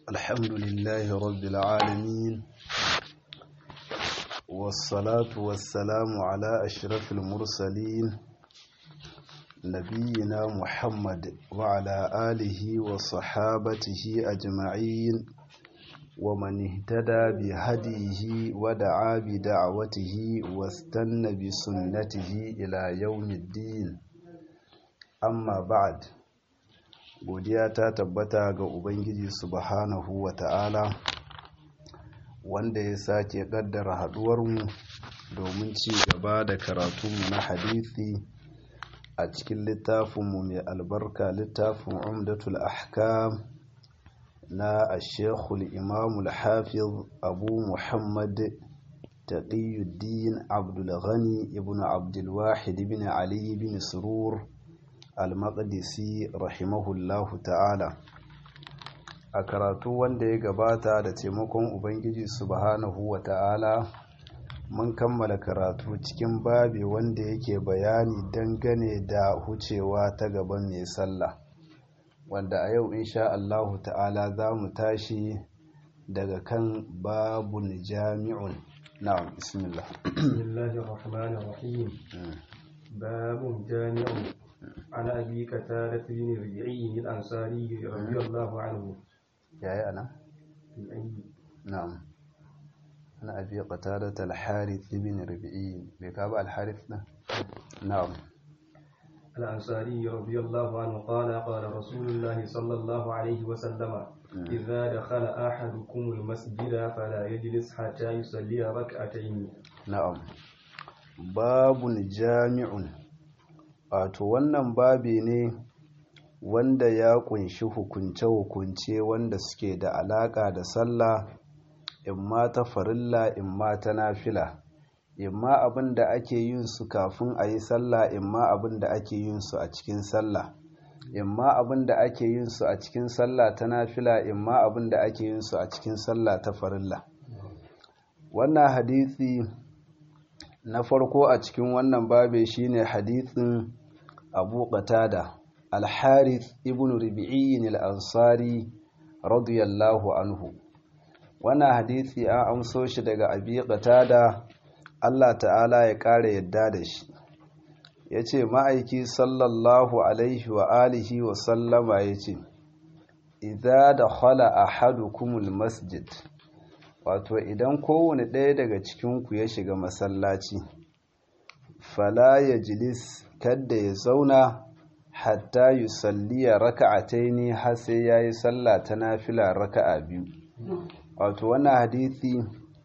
الحمد لله رب العالمين والصلاة والسلام على أشرف المرسلين نبينا محمد وعلى آله وصحابته أجمعين ومن اهتدى بهديه ودعا بدعوته واستنى بسنته إلى يوم الدين amma ba'ad godiya ta tabbata ga ubangiji subhanahu wa ta'ala wanda ya sake kaddara haduwarmu domin ci gaba da karatunmu na hadithi a cikin littafinmu mai albarka littafin umdatul ahkam na ashekul imamul hafiz abu muhammad taqiyuddin abdulghani ibn abdulwahid ibn ali ibn surur al-maqdisi rahimahullahu ta'ala a karatu wanda ya gabata da taimakon ubangiji subhanahu wa ta'ala mun kammala karatu cikin babi wanda yake bayani dangane da hucewa ta gaban mai sallah wanda a yau insha Allahu ta'ala za mu tashi daga kan babun jami'un na'am bismillah bismillahir rahmanir rahim babun jami'un عن أبي كتادة بن ربيعي الأنصاري رضي الله عنه يا أنا نعم أنا أبي قتادة الحارث بن ربيعي بكابة الحارث نعم الأنصاري رضي الله عنه قال قال رسول الله صلى الله عليه وسلم إذا دخل أحدكم المسجد فلا يجلس حتى يصلي ركعتين نعم باب جامع wato wannan babi ne wanda ya kunshi hukunce-hukunce wanda suke da alaka da sallah imma ta farilla imma ta nafila imma abin da ake yin su kafin a yi sallah imma abin da ake yin su a cikin sallah imma abin da ake yin su a cikin sallah ta nafila imma abin da ake yin su a cikin sallah ta farilla wannan hadisi na farko a cikin wannan babe shine hadithin abu qatada al-harith ibn rubi'i al-ansari radiyallahu anhu wannan hadisi an amso shi daga abi qatada Allah ta'ala ya kare yadda da shi yace ma'aiki sallallahu alaihi wa alihi wa sallama yace idza dakhala ahadukumul masjid wato idan kowane ɗaya daga cikinku ya shiga masallaci fala ya jilis kadda ya zauna hatta yi salliya raka'atai ne har sai ya yi sallah ta nafila raka'a biyu wato wannan hadithi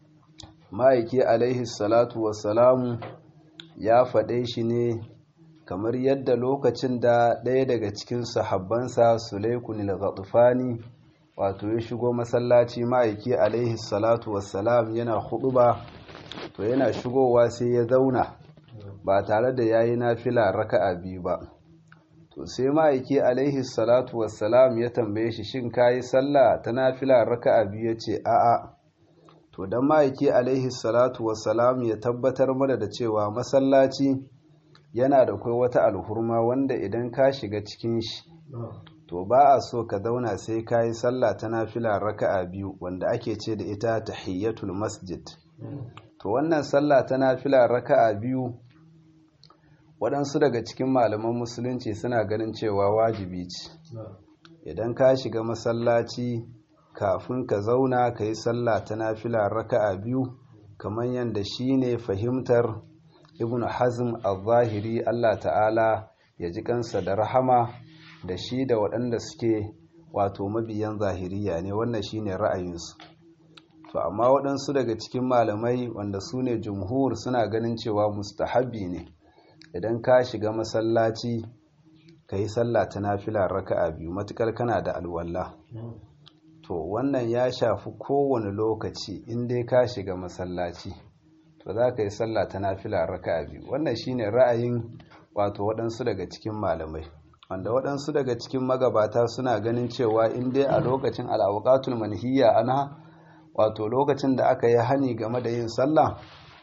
ma'aiki alaihi salatu wasalamu ya faɗe shi ne kamar yadda lokacin da ɗaya daga cikin sahabbansa sulaikunil ghatufani wato ya shigo masallaci ma'aiki alaihi salatu wassalam yana ba to yana shigowa sai ya zauna ba tare da yayi nafila raka'a biyu ba to sai ma'aiki alaihi salatu wassalam ya tambaye shi shin kayi sallah ta nafila raka'a biyu yace a'a to dan ma'aiki alaihi salatu wassalam ya tabbatar mana da cewa masallaci yana da kai wata alhurma wanda idan ka shiga cikin shi to ba a so ka zauna sai ka yi sallah ta nafila raka'a biyu wanda ake ce da ita tahiyyatul masjid to wannan sallah ta nafila raka'a biyu waɗansu daga cikin malaman musulunci suna ganin cewa wajibi ce idan ka shiga masallaci kafin ka zauna ka yi sallah ta nafila raka'a biyu kamar yadda shi ne fahimtar ibn hazm al-zahiri allah ta'ala ya ji kansa da rahama da shi da waɗanda suke wato mabiyan zahiriya ne wannan shine ra'ayinsu to amma waɗansu daga cikin malamai wanda su ne jumhur suna ganin cewa mustahabi ne idan ka shiga masallaci ka yi sallah ta nafila raka'a biyu matukar kana da alwala to wannan ya shafi kowane lokaci in dai ka shiga masallaci to za ka yi sallah ta nafila raka'a biyu wannan shine ra'ayin wato waɗansu daga cikin malamai wanda waɗansu daga cikin magabata suna ganin cewa in dai a lokacin al'auƙatul manhiyya ana wato lokacin da aka yi hani game da yin sallah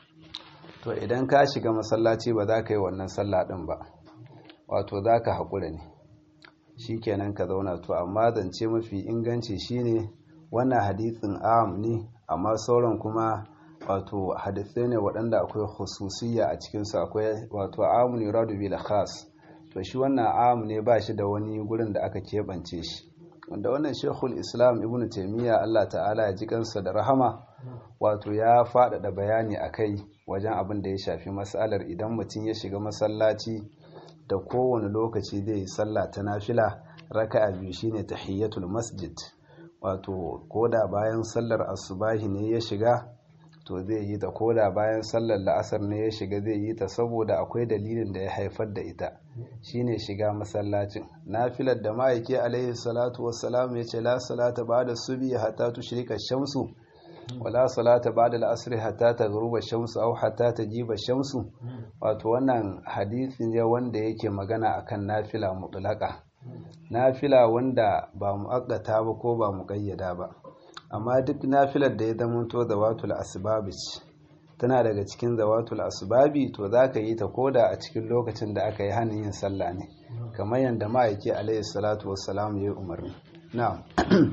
to idan ka shiga masallaci ba za ka yi wannan sallah ɗin ba wato za ka haƙura ne shi kenan ka zauna to amma zance mafi inganci shine wannan hadisin am ne amma sauran kuma wato hadisai ne waɗanda akwai khususiyya a cikinsu akwai wato amun yuradu bil khas to shi wannan am ne ba shi da wani gurin da aka keɓance shi wanda wannan shekul islam ibn taimiyya allah ta'ala ya ji kansa da rahama wato ya faɗaɗa bayani a kai wajen abin da ya shafi matsalar idan mutum ya shiga masallaci da kowane lokaci zai yi sallah ta nafila raka'a biyu shine tahiyyatul masjid wato koda bayan sallar asubahi ne ya shiga to zai yi ta koda bayan sallar la'asar ne ya shiga zai yi ta saboda akwai dalilin da ya haifar da ita shine shiga masallacin nafilar da ma'aiki alaihi salatu wassalam ya ce la salata ba'da subi hatta tushrika shamsu wala salata ba'da al-asr hatta taghruba shamsu aw hatta tajiba shamsu wato wannan hadisi ne wanda yake magana akan nafila mutlaka nafila wanda ba muakkata ba ko ba muqayyada ba amma duk nafilar da ya zamanto zawatul asbabi tana daga cikin zawatul asbabi to zaka yi ta koda a cikin lokacin da aka yi hannun yin sallah ne kamar yadda ma'aiki alaihi salatu wassalam ya yi umarni na'am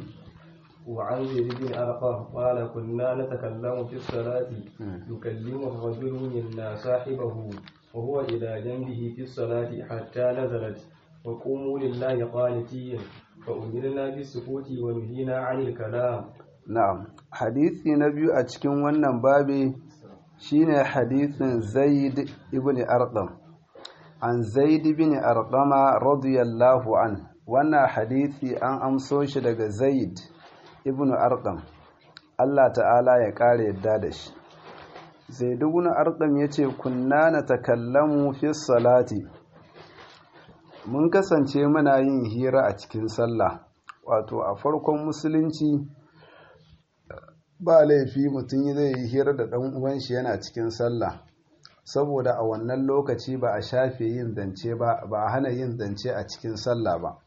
وعن زيد بن أرقم قال كنا نتكلم في الصلاة يكلم الرجل منا صاحبه وهو إلى جنبه في الصلاة حتى نزلت وقوموا لله قانتين فأمرنا بالسكوت ونهينا عن الكلام na'am hadisi na biyu a cikin wannan babi shine hadisin zaid ibn arqam an zaid ibn arqama radiyallahu an wannan hadisi an amso shi daga zaid ibn arqam Allah ta'ala ya kare yadda da shi zaid ibn arqam yace kunna natakallamu fi salati mun kasance muna yin hira a cikin sallah wato a farkon musulunci ba laifi mutum zai yi hira da ɗan uwan shi yana cikin sallah saboda a wannan lokaci ba a shafe yin zance ba ba a hana yin zance a cikin sallah ba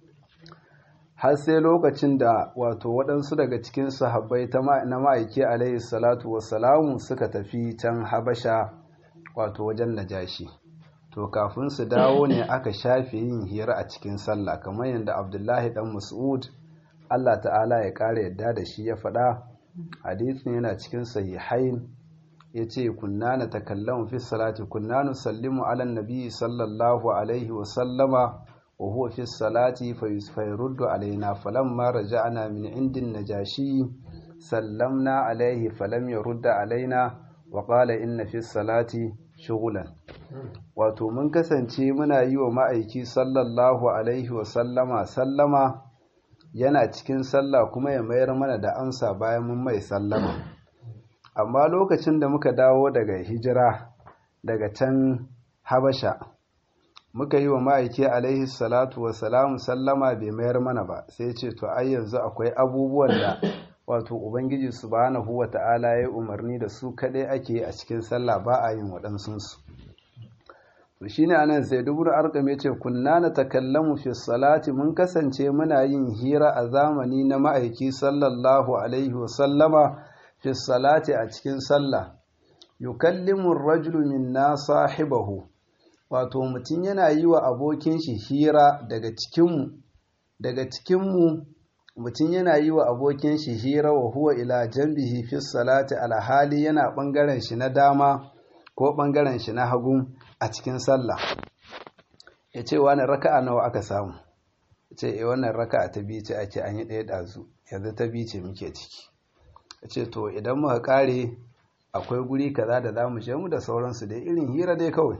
har sai lokacin da wato waɗansu daga cikin sahabbai na ma'aiki alaihi salatu wassalamu suka tafi can habasha wato wajen najashi to kafin su dawo ne aka shafe yin hira a cikin sallah kamar yadda abdullahi dan mas'ud allah ta'ala ya ƙara yadda da shi ya faɗa hadisin yana cikin sahihain yace kunna na takallamu fi salati kunna nusallimu ala nabi sallallahu alaihi wa sallama wa huwa fi salati fa yuruddu alaina falamma raja'na min indin najashi sallamna alaihi falam yurda alaina wa qala inna fi salati shughlan wato mun kasance muna yi wa ma'aiki sallallahu alaihi wa sallama sallama yana cikin sallah kuma ya mayar mana da amsa bayan mun mai sallama amma lokacin da muka dawo daga hijira daga can habasha muka yi wa ma'aiki alaihi salatu wasalamu sallama bai mayar mana ba sai ce to ai yanzu akwai abubuwan da wato ubangiji subhanahu wa ta'ala ya umarni da su kadai ake a cikin sallah ba a yin waɗansunsu to shine anan sai dubur arqam yace kunna na takallamu fi salati mun kasance muna yin hira a zamani na ma'aiki sallallahu alaihi wa sallama fi salati a cikin sallah yukallimu ar-rajulu minna sahibahu wato mutum yana yi wa abokin shi hira daga cikin mu daga cikin mu mutum yana yi wa abokin shi hira wa huwa ila janbihi fi salati alhali yana bangaren shi na dama ko bangaren shi na hagu a cikin sallah ya ce wani raka'a nawa aka samu ya ce e wannan raka'a ta biyu ce ake an yi ɗaya ɗazu yanzu ta biyu ce muke ciki ya ce to idan muka ƙare akwai guri kaza da za mu je mu da sauransu dai irin hira dai kawai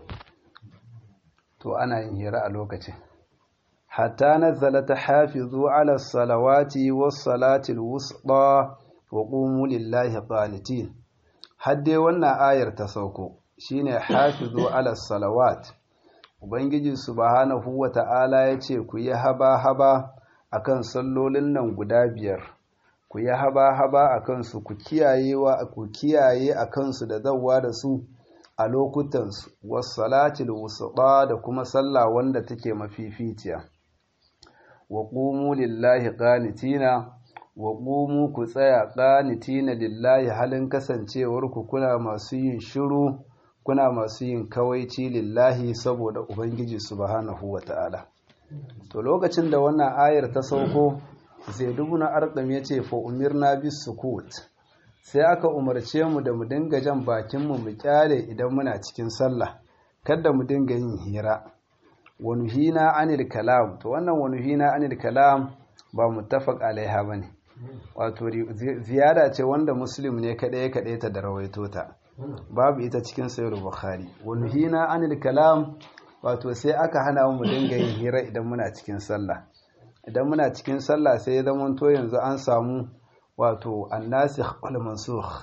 to ana yin hira a lokacin hatta nazzala ta hafizu ala salawati was salatil wusta wa qumu lillahi qanitin har dai wannan ayar ta sauko shine hafizu ala salawat ubangiji subhanahu wata'ala yace ku yi haba haba akan sallolin nan guda biyar ku yi haba haba akan su ku kiyaye wa ku kiyaye akan su da zawwa da su a lokutan su was salatil wusta da kuma sallah wanda take mafificiya wa qumu lillahi qanitina wa qumu ku tsaya qanitina lillahi halin kasancewar ku kuna masu yin shiru kuna masu yin kawaici lillahi saboda ubangiji subhanahu wata'ala to lokacin da wannan ayar ta sauko zaid ibn arqam yace fa umirna bis sukut sai aka umarce mu da mu dinga jan bakin mu mu kyale idan muna cikin sallah kada mu dinga yin hira wa nuhina anil kalam to wannan wa nuhina anil kalam ba muttafaq alaiha bane wato ziyada ce wanda muslim ne kada ya kade ta da rawaito ta babu ita cikin sahih bukhari wa nuhina anil kalam wato sai aka hana mu dinga yin hira idan muna cikin sallah idan muna cikin sallah sai ya zama to yanzu an samu wato annasikh wal mansukh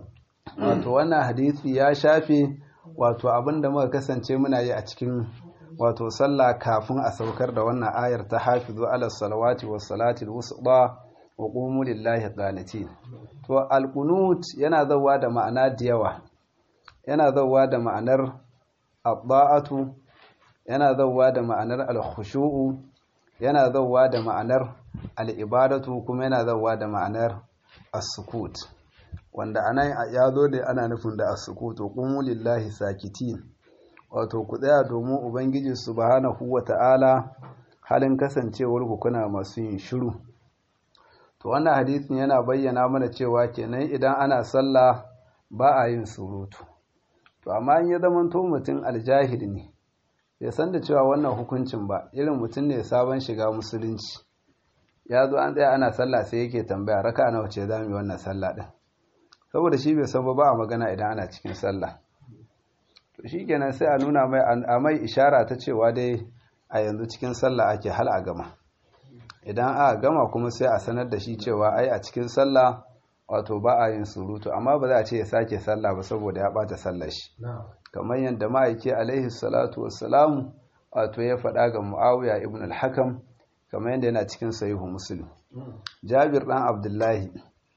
wato wannan hadisi ya shafe wato abinda muka kasance muna yi a cikin wato sallah kafin a saukar da wannan ayar ta hafizu ala salawati was salati al-wusta wa qumu lillahi qanitin to al-qunut yana zawa da ma'ana da yawa yana zawa da ma'anar adda'atu yana zawa da ma'anar al-khushu'u yana zawa da ma'anar al-ibadatu kuma yana zawa da ma'anar as-sukut wanda anan ya zo da ana nufin da as-sukut wa qumu lillahi sakitin wato ku tsaya domin ubangiji subhanahu wata'ala halin kasancewar ku kuna masu yin shiru to wannan hadisin yana bayyana mana cewa kenan idan ana sallah ba a yin surutu to amma in ya zama to mutum aljahil ne bai san da cewa wannan hukuncin ba irin mutum ne sabon shiga musulunci ya zo an tsaya ana sallah sai yake tambaya raka nawa ce za mu yi wannan sallah din saboda shi bai san ba a magana idan ana cikin sallah to shi kenan sai a nuna mai a mai ishara ta cewa dai a yanzu cikin sallah ake hal a gama idan a gama kuma sai a sanar da shi cewa ai a cikin sallah wato ba a yin surutu amma ba za a ce ya sake sallah ba saboda ya bata sallar shi kamar yadda ma'aiki alaihi salatu wassalamu wato ya faɗa ga muawiya ibn al-hakam kamar yadda yana cikin sahihu muslim jabir dan abdullahi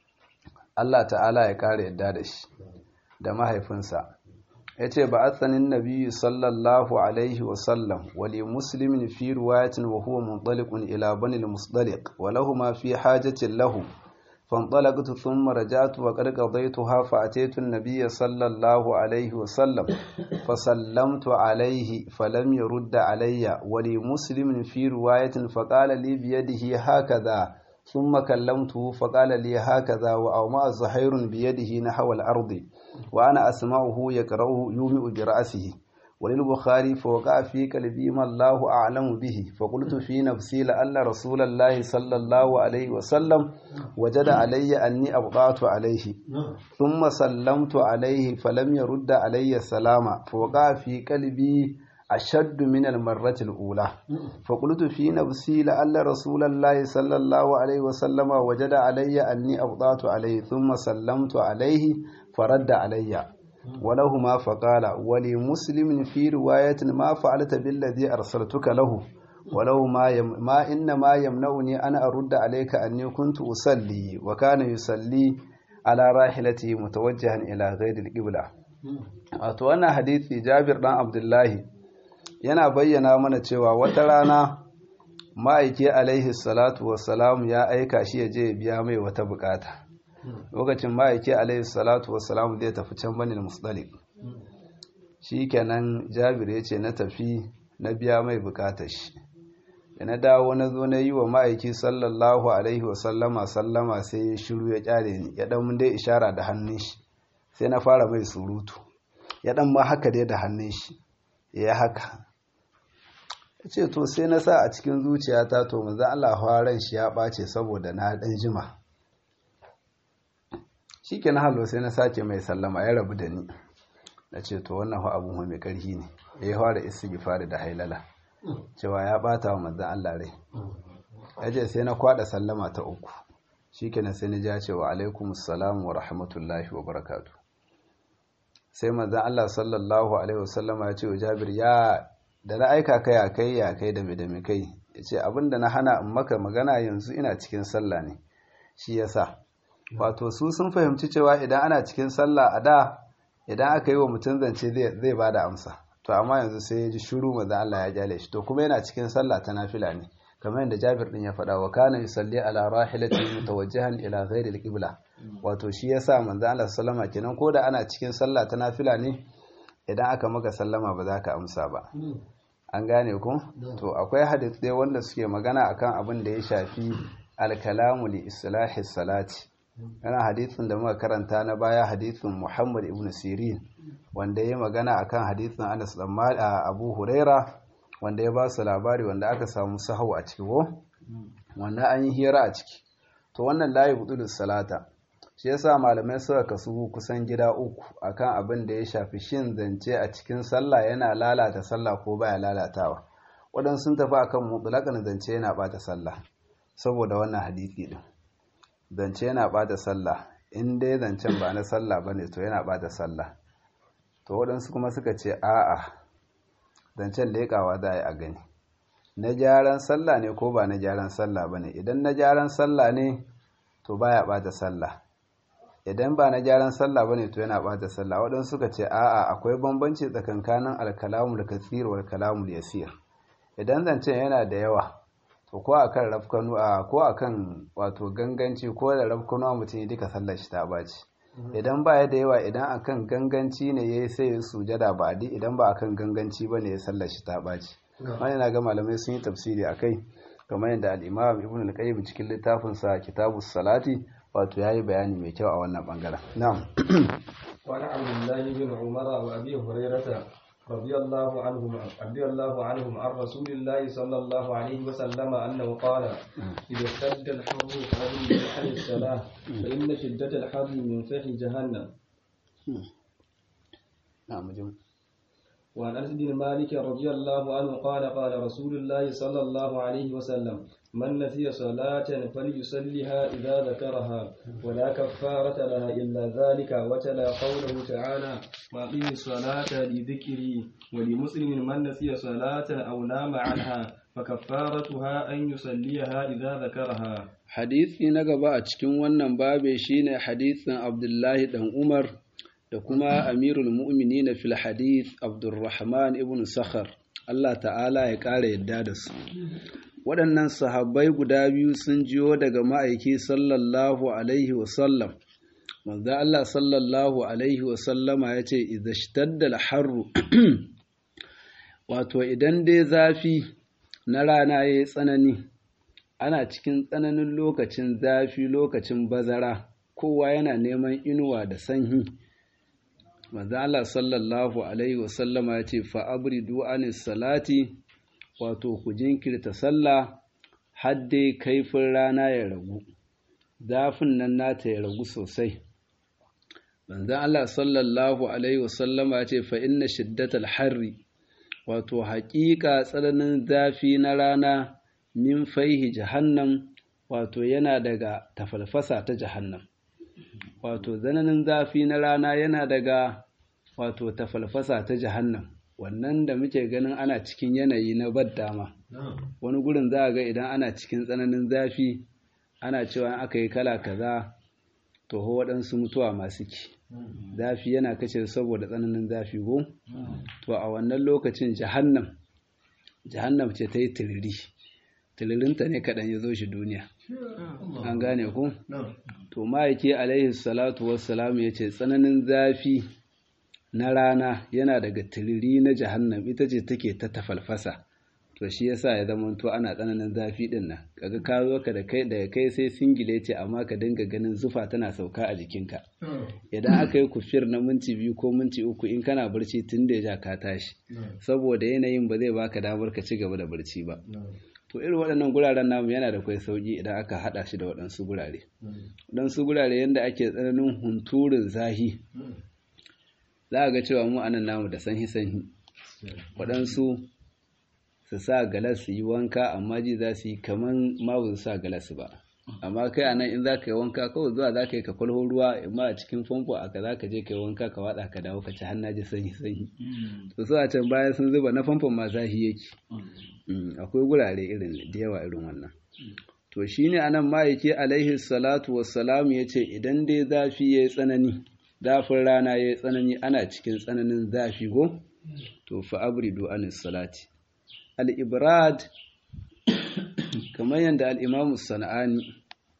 Allah ta'ala ya kare yadda da shi da mahaifinsa ya ce ba a tsanin nabi sallallahu alaihi wasallam wali muslimin fi ruwayatin wa huwa muntalikun ila banil musdaliq wa lahu ma fi hajatin lahu فانطلقت ثم رجعت وقد قضيتها فأتيت النبي صلى الله عليه وسلم فسلمت عليه فلم يرد علي ولمسلم في رواية فقال لي بيده هكذا ثم كلمته فقال لي هكذا وأومأ زهير بيده نحو الأرض وأنا أسمعه يقرأه يومئ برأسه وللبخاري فوقع في قلبي ما الله أعلم به فقلت في نفسي لأن رسول الله صلى الله عليه وسلم وجد علي أني أبطأت عليه ثم سلمت عليه فلم يرد علي السلام فوقع في قلبي أشد من المرة الأولى فقلت في نفسي لأن رسول الله صلى الله عليه وسلم وجد علي أني أبطأت عليه ثم سلمت عليه فرد علي ولهما فقال ولمسلم في رواية ما فعلت بالذي أرسلتك له ولو ما, يم ما إنما يمنعني أن أرد عليك أني كنت أصلي وكان يصلي على راحلته متوجها إلى غير القبلة أتوانا حديث جابر بن عبد الله yana bayyana mana cewa wata rana ma'aiki alaihi salatu wassalam ya aika shi ya je biya mai wata bukata lokacin ma'aiki alaihi salatu wassalam zai tafi can banin musdalik shi kenan jabir ya ce na tafi na biya mai bukatar shi da na dawo na zo na yi wa ma'aiki sallallahu alaihi wasallama sallama sai ya shiru ya kyale ni ya dan dai ishara da hannun shi sai na fara mai surutu ya dan ma haka dai da hannun shi ya haka ya ce to sai na sa a cikin zuciyata to manzo Allah ran shi ya ɓace saboda na ɗan jima shi ke na halo sai na sake mai sallama ya rabu da ni na ce to wannan fa abun mai ƙarfi ne ya yi fara istighfari da hailala cewa ya ɓata wa manzo Allah rai ya ce sai na kwaɗa sallama ta uku shi ke sai na ja cewa alaikum salam wa rahmatullahi wa barakatu sai manzo Allah sallallahu alaihi wasallama ya ce wa Jabir ya da na aika kai a kai ya kai da da kai ya ce abinda na hana in maka magana yanzu ina cikin sallah ne shi yasa wato su sun fahimci cewa idan ana cikin sallah a da idan aka yi wa mutum zance zai ba da amsa to amma yanzu sai ya ji shuru maza Allah ya kyale shi to kuma yana cikin sallah ta nafila ne kamar yadda Jabir din ya faɗa wa kana yusalli ala rahilati mutawajjihan ila ghairi al-qibla wato shi yasa manzo Allah sallama kenan ko da ana cikin sallah ta nafila ne idan aka maka sallama ba za ka amsa ba an gane ku to akwai hadisai wanda suke magana akan abin da ya shafi alkalamu li islahi salati yana hadithin da muka karanta na baya hadithin Muhammad ibn Sirin wanda ya magana akan hadithin Anas dan Abu Huraira wanda ya ba su labari wanda aka samu sahau a ciki ko wanda an yi hira a ciki to wannan layi hudu salata shi yasa malamai suka kasu kusan gida uku akan abin da ya shafi shin zance a cikin sallah yana lalata sallah ko baya lalatawa waɗansu sun tafi akan mutlaƙan zance yana ɓata sallah saboda wannan hadisi din zance yana ɓata sallah in dai zancen ba na sallah bane to yana ɓata sallah to waɗansu kuma suka ce a'a zancen leƙawa za a yi a gani na gyaran sallah ne ko ba na gyaran sallah ba ne idan na gyaran sallah ne to baya ɓata sallah idan ba na gyaran sallah ba ne to yana ɓata sallah waɗansu suka ce a'a akwai bambanci tsakankanin alkalamul katsir wal kalamul yasir idan zancen yana da yawa to ko akan rafkanu a ko akan wato ganganci ko da rafkanu mutum ya duka sallar shi ta baci idan ba ya da yawa idan akan ganganci ne ya yi sai ya sujada ba di idan ba akan ganganci ba ne ya sallar shi ta ɓaci wani na ga malamai sun yi tafsiri a kai kamar yadda al'imam ibn al-qayyim cikin littafinsa kitabu salati wato ya yi bayani mai kyau a wannan bangaren na'am وعن عبد الله بن عمر وابي هريره رضي الله عنهما رضي الله عنهم عن رسول الله صلى الله عليه وسلم انه قال اذا اشتد الحر فهل عن الصلاه فان شده الحر من فح جهنم نعم جمع. وعن انس بن مالك رضي الله عنه قال قال رسول الله صلى الله عليه وسلم من نسي صلاة فليصلها إذا ذكرها ولا كفارة لها إلا ذلك وتلا قوله تعالى وأقيم الصلاة لذكري ولمسلم من نسي صلاة أو نام عنها فكفارتها أن يصليها إذا ذكرها hadisi na gaba a cikin wannan babe shine hadisin Abdullahi dan Umar da kuma Amirul Mu'minin fil hadith Abdurrahman ibn Sakhar Allah ta'ala ya ƙara yadda da su waɗannan sahabbai guda biyu sun jiyo daga ma'aiki sallallahu alaihi wasallam manzo Allah sallallahu alaihi wasallama ya ce idashtadda al-harru wato idan dai zafi na rana ya yi tsanani ana cikin tsananin lokacin zafi lokacin bazara kowa yana neman inuwa da sanyi manzo Allah sallallahu alaihi wasallama ya ce fa abridu anis salati wato ku jinkirta sallah har dai kaifin rana ya ragu zafin nan nata ya ragu sosai manzon Allah sallallahu alaihi wasallama ya ce fa inna shiddatal harri wato haƙiƙa tsananin zafi na rana min faihi jahannam wato yana daga tafalfasa ta jahannam wato zananin zafi na rana yana daga wato tafalfasa ta jahannam wannan da muke ganin ana cikin yanayi na dama wani gurin za a ga idan ana cikin tsananin zafi ana cewa aka yi kala kaza to ho waɗansu mutuwa masu ki zafi yana kashe saboda tsananin zafi go to a wannan lokacin jahannam jahannam ce ta yi tiriri tiririnta ne kaɗan ya zo shi duniya an gane ku to ma'aiki alaihi salatu wassalamu ya ce tsananin zafi na rana yana daga tiriri na jahannam ita ce take ta tafalfasa to shi yasa ya zama to ana tsananin zafi din nan kaga ka zo ka da kai daga kai sai singile ce amma ka dinga ganin zufa tana sauka a jikinka idan aka yi kufir na minti biyu ko minti uku in kana barci tun da ya ka tashi saboda yanayin ba zai baka damar ka ci gaba da barci ba to irin waɗannan guraren namu yana da kwai sauki idan aka haɗa shi da waɗansu gurare waɗansu gurare yadda ake tsananin hunturin zahi za a ga cewa mu anan namu da sanhi sanhi waɗansu su sa galas su yi wanka amma ji za su yi kaman ma ba su sa galas ba amma kai anan in za ka yi wanka kawai zuwa za ka yi ka kwalho ruwa amma a cikin famfo aka za ka je ka yi wanka ka waɗa ka dawo ka ci hannu ji sanyi sanyi to su a can bayan sun zuba na famfon ma zahi yake akwai gurare irin da yawa irin wannan to shine anan ma'aiki alaihi salatu wassalam ya ce idan dai zafi ya yi tsanani zafin rana ya yi tsanani ana cikin tsananin zafi go to fa abridu anis salati al-ibrad kamar yadda al-imamu sana'ani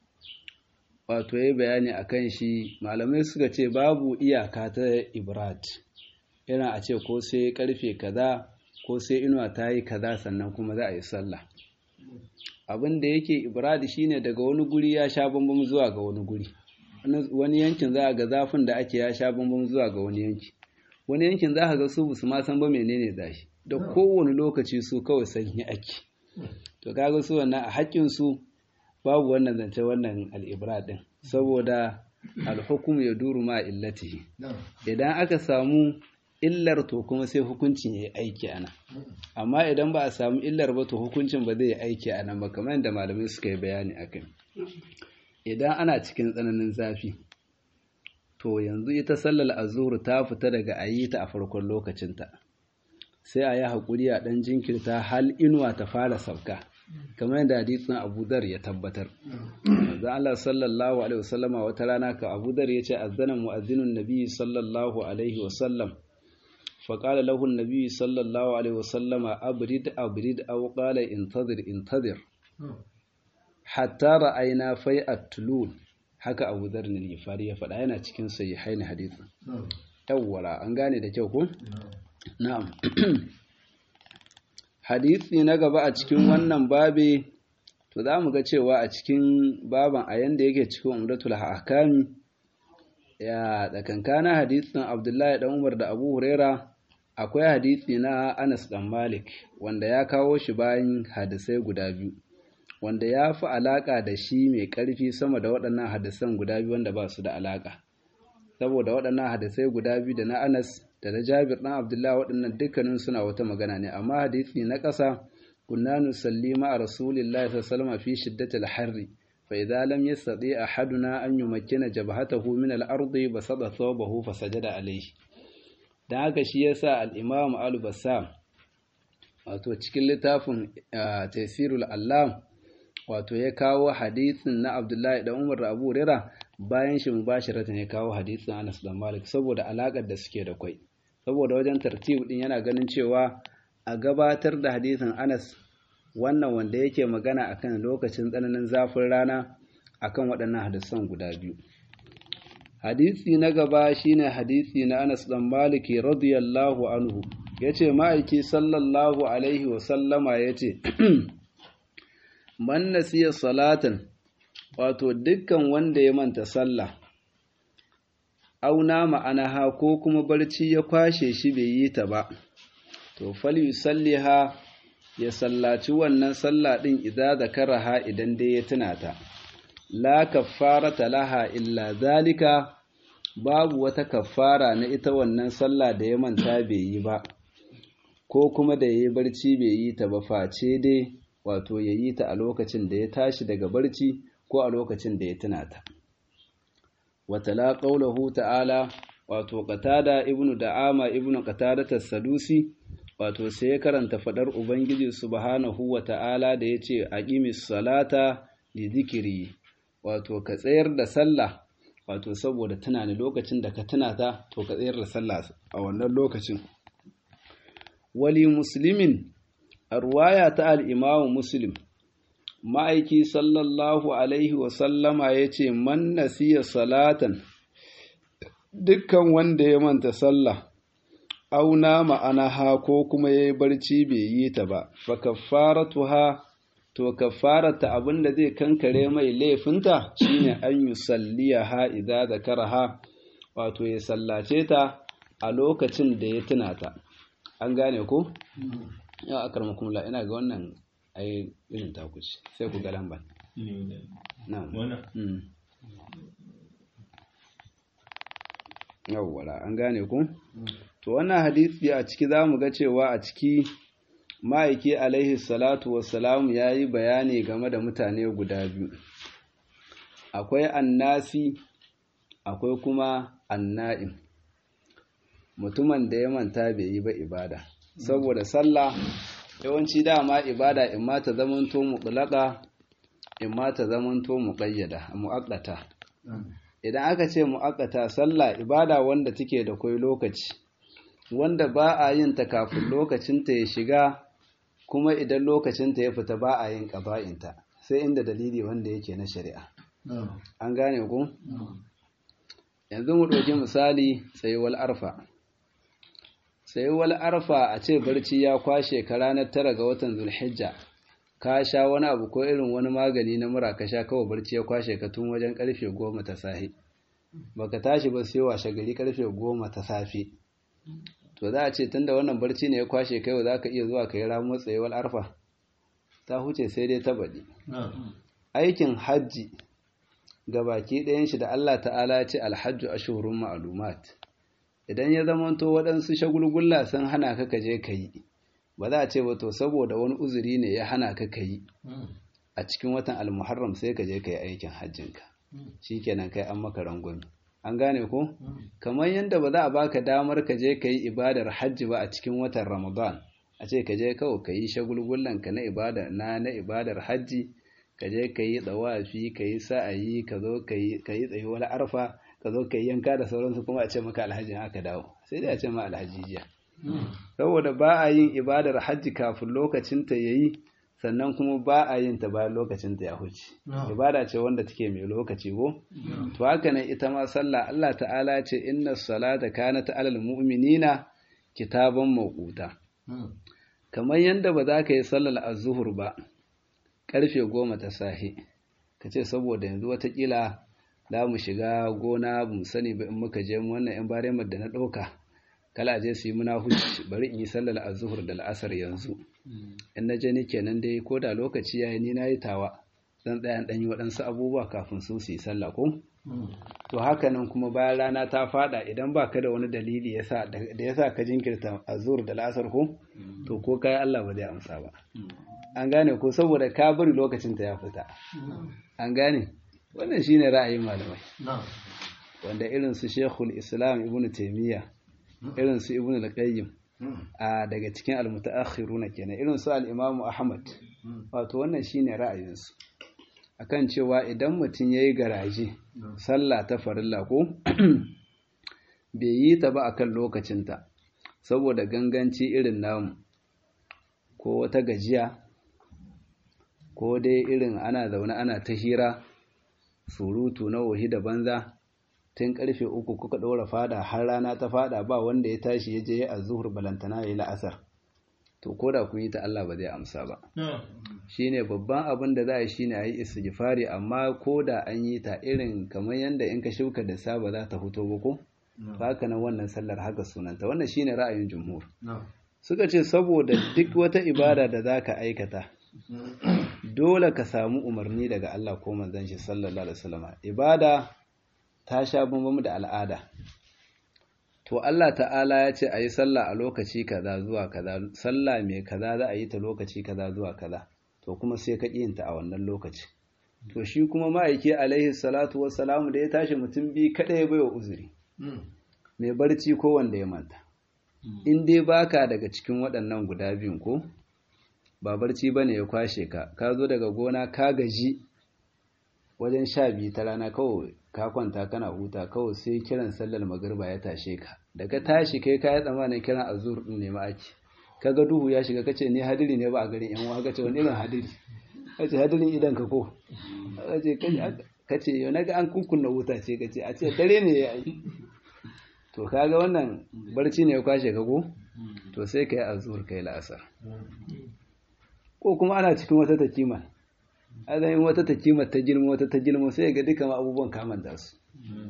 wato yayi bayani akan shi malamai suka ce babu iyaka ta ibrad irin a ce ko sai karfe kaza ko sai inuwa ta yi kaza sannan kuma za a yi sallah abin da yake ibradi shine daga wani guri ya sha bambam zuwa ga wani guri wani yankin za a ga zafin da ake ya sha bambam zuwa ga wani yanki wani yankin za a ga su su ma san ba menene zashi da kowane lokaci su kawai sanyi ake to kaga su wannan a haƙƙin su babu wannan zance wannan al'ibra din saboda alhukum ya duru ma illatihi idan aka samu illar to kuma sai hukuncin ya yi aiki ana amma idan ba a samu illar ba to hukuncin ba zai yi aiki ana ba kamar yadda malamai suka yi bayani a kai idan ana cikin tsananin zafi to yanzu ita sallar azuru ta fita daga a yi ta a farkon lokacinta sai a yi haƙuri a ɗan jinkirta hal inuwa ta fara sauka kamar yadda hadisin Abu Dhar ya tabbatar manzo Allah sallallahu alaihi wasallama wata rana ka Abu Dhar yace azzana mu'azzinun nabi sallallahu alaihi wasallam fa qala lahu an-nabi sallallahu alaihi wasallama abrid abrid aw qala intadir intadir hatta ra'ayna fai'at tulul haka Abu Dhar ne Ghifari ya faɗa yana cikin sahihain hadisin yawwala an gane da kyau ko na'am hadisi na gaba a cikin wannan babe to za mu ga cewa a cikin baban a yanda yake cikin umdatul ahkami ya tsakankana hadisin Abdullahi dan Umar da Abu Huraira akwai hadisi na Anas dan Malik wanda ya kawo shi bayan hadisai guda biyu wanda ya fi alaka da shi mai karfi sama da waɗannan hadisan guda biyu wanda ba su da alaka saboda waɗannan hadisai guda biyu da na Anas da na Jabir ɗan Abdullahi waɗannan dukkanin suna wata magana ne amma hadisi na ƙasa kunna nusalli ma rasulillahi sallallahu alaihi fi shiddatil harri fa idza lam yastati ahaduna an yumakkina jabhatahu min al-ardi basada thawbahu fa sajada alayhi dan haka shi yasa al-imam al-bassam wato cikin littafin tafsirul allam wato ya kawo hadisin na Abdullahi da Umar da Abu Hurairah bayan shi mubashiratan ya kawo hadisin Anas da Malik saboda alakar da suke da kwai saboda wajen tartib din yana ganin cewa a gabatar da hadisin Anas wannan wanda yake magana akan lokacin tsananin zafin rana akan waɗannan hadisan guda biyu hadisi na gaba shine hadisi na Anas dan Malik radiyallahu anhu yace ma'aiki sallallahu alaihi wa sallama yace man nasiya salatan wato dukkan wanda ya manta sallah auna ma'anaha ko kuma barci ya kwashe shi bai yi ta ba to fal yusalliha ya sallaci wannan sallah din idza zakaraha idan dai ya tuna ta la kaffarata laha illa zalika babu wata kaffara na ita wannan sallah da ya manta bai yi ba ko kuma da yayi barci bai yi ta ba face dai wato yayi ta a lokacin da ya tashi daga barci ko a lokacin da ya tuna ta watala qaulahu ta'ala wato qatada ibnu da'ama ibnu qatada as-sadusi wato sai ya karanta fadar ubangiji subhanahu wata'ala da yace aqimis salata li dhikri wato ka tsayar da sallah wato saboda tunani lokacin da ka tuna ta to ka tsayar da sallah a wannan lokacin wali muslimin arwaya ta al-imamu muslim ma'aiki sallallahu alaihi wasallama ya ce man nasiya salatan dukkan wanda ya manta sallah auna ma'anaha ko kuma ya yi barci bai yi ta ba fa kaffaratuha to kaffarata abin da zai kankare mai laifinta shine an yi salliyaha idza zakaraha wato ya sallace ta a lokacin da ya tuna ta an gane ko ya akarmakum la ina ga wannan ai irin takuci sai ku ga lambar yawwala an gane ku to wannan hadisi a ciki za mu ga cewa a ciki ma'aiki alaihi salatu wassalamu ya yi bayani game da mutane guda biyu akwai annasi akwai kuma anna'im mutumin da ya manta bai yi ba ibada saboda sallah yawanci dama ibada in ma ta zamanto mutlaka in ma ta zamanto muqayyada muaqqata idan aka ce muaqqata sallah ibada wanda take da kai lokaci wanda ba a yin ta kafin lokacin ta ya shiga kuma idan lokacin ta ya fita ba a yin qada'in ta sai inda dalili wanda yake na shari'a an gane ku yanzu mu ɗauki misali tsayuwar arfa sai wal arfa a ce barci ya kwashe ka ranar tara ga watan zulhijja ka sha wani abu ko irin wani magani na mura ka sha kawai barci ya kwashe ka tun wajen karfe goma ta safe baka tashi ba sai washe gari karfe goma ta safe to za a ce tunda wannan barci ne ya kwashe kai za ka iya zuwa ka yi ramuwar tsayuwar arfa ta huce sai dai ta baɗi aikin hajji ga baki ɗayan shi da Allah ta'ala ya ce alhajju ashhurun ma'lumat idan ya zamanto waɗansu shagulgulla sun hana ka kaje ka yi ba za a ce ba to saboda wani uzuri ne ya hana ka ka yi a cikin watan almuharram sai ka je ka yi aikin hajjinka shikenan kai an maka rangwami an gane ko kamar yadda ba za a baka damar ka je ka yi ibadar hajji ba a cikin watan ramadan a ce ka je kawai ka yi shagulgullan ka na ibadar na na ibadar hajji ka je ka yi tsawafi ka yi sa'ayi ka zo ka yi tsayuwar arfa ka zo ka yi yanka da sauransu kuma a ce maka alhaji aka dawo sai dai a ce ma alhaji jiya saboda ba a yin ibadar hajji kafin lokacinta ya yi sannan kuma ba a yin ta bayan lokacinta ya huce ibada ce wanda take mai lokaci ko to haka nan ita ma sallah Allah ta'ala ce inna salata kanat alal mu'minina kitaban mawquta kamar yanda ba za ka yi sallar az-zuhur ba karfe goma ta sahi ka ce saboda yanzu watakila za mu shiga gona ba mu sani ba in muka je wannan yan baremar da na ɗauka kala je su yi muna huci bari in yi sallar azuhur da la'asar yanzu in na je ni kenan dai ko da lokaci yayi ni na yi tawa zan tsaya dan yi waɗansu abubuwa kafin su su yi sallah ko to haka nan kuma bayan rana ta fada idan ba ka da wani dalili yasa da yasa ka jinkirta azuhur da la'asar ko to ko kai Allah ba zai amsa ba an gane ko saboda ka bari lokacin ta ya fita an gane wannan shine ra'ayin malamai wanda irin su Sheikhul Islam Ibn Taymiyyah irin su Ibn al-Qayyim a daga cikin al-mutaakhiruna kenan irin su al-Imam Ahmad wato wannan shine ra'ayin su akan cewa idan mutum yayi garaje sallah ta farilla ko bai yi ta ba akan lokacinta saboda ganganci irin namu ko wata gajiya ko dai irin ana zaune ana ta hira surutu na wahi da banza tun karfe uku kuka ɗora fada har rana ta fada ba wanda ya tashi ya je a zuhur balantana ya yi la'asar to ko da kun yi ta Allah ba zai amsa ba shine babban abin da za a yi shine a yi istighfari amma ko da an yi ta irin kamar yadda in ka shuka da sa ba za ta fito ba ko haka nan wannan sallar haka sunanta wannan shine ra'ayin jumhur suka ce saboda duk wata ibada da za ka aikata dole ka samu umarni daga Allah ko manzon shi sallallahu alaihi wasallam ibada ta sha bambam da al'ada to Allah ta'ala ya ce a yi sallah a lokaci kaza zuwa kaza sallah mai kaza za a yi ta lokaci kaza zuwa kaza to kuma sai ka ta a wannan lokaci to shi kuma ma'aiki alaihi salatu wassalamu da ya tashi mutum bi kada ya baiwa uzuri mai barci ko wanda ya manta in dai baka daga cikin waɗannan guda biyun ko ba barci bane ya kwashe ka ka zo daga gona ka gaji wajen sha biyu ta rana kawai ka kwanta kana huta kawai sai kiran sallar magariba ya tashe ka daga tashi kai ka yi tsammanin kiran azur din ne ma'aki kaga duhu ya shiga kace ne hadiri ne ba a garin yan uwa kace wani irin hadiri kace hadirin idan ka ko kace kace yau naga an kunkunna wuta ce kace a ce dare ne ya yi to kaga wannan barci ne ya kwashe ka ko to sai kai azur kai la'asar ko kuma ana cikin wata takima azayin wata takima ta girma wata ta girma sai ga duka abubuwan kaman da su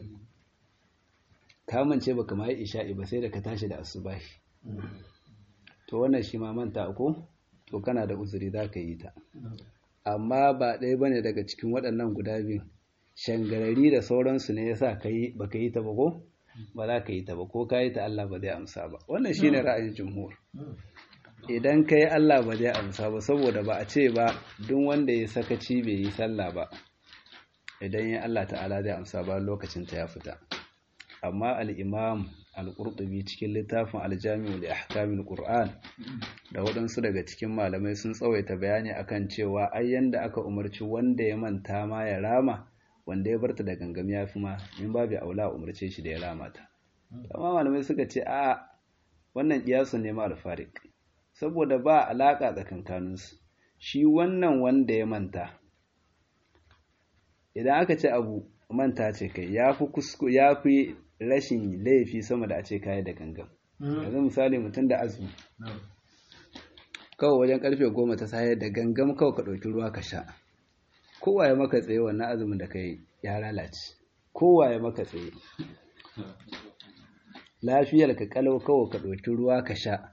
kaman ce baka ma yi isha'i ba sai da ka tashi da asubahi to wannan shi ma manta ko to kana da uzuri za ka yi ta amma ba ɗaya bane daga cikin waɗannan guda biyu shangarari da sauransu ne yasa kai baka yi ta ba ko ba za ka yi ta ba ko ka yi ta Allah ba zai amsa ba wannan shine ra'ayin jumhur idan ka yi Allah ba zai amsa ba saboda ba a ce ba duk wanda ya sakaci bai yi sallah ba idan ya Allah ta'ala zai amsa ba lokacin ta ya fita amma al-imam al-qurtubi cikin littafin al-jami'u li ahkamil qur'an da waɗansu daga cikin malamai sun tsawaita bayani akan cewa ai yanda aka umarci wanda ya manta ma ya rama wanda ya barta da gangam ya fi ma in babu aula umarce shi da ya rama ta amma malamai suka ce a wannan kiyasun ne ma al-fariq saboda ba alaƙa tsakankaninsu shi wannan wanda ya manta idan aka ce abu manta ce kai ya fi kusko ya fi rashin laifi sama da a ce kayi da gangan yanzu misali mutum da azumi kawai wajen karfe goma ta sayar da gangam kawai ka ɗauki ruwa ka sha kowa ya maka tsaye wannan azumin da ka yi ya lalace kowa ya maka tsaye lafiyar ka kalau kawai ka ɗauki ruwa ka sha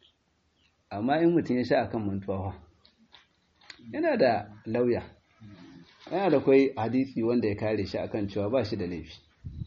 amma in mutum ya sha akan mantuwa yana da lauya yana da kwai hadisi wanda ya kare shi akan cewa ba shi da laifi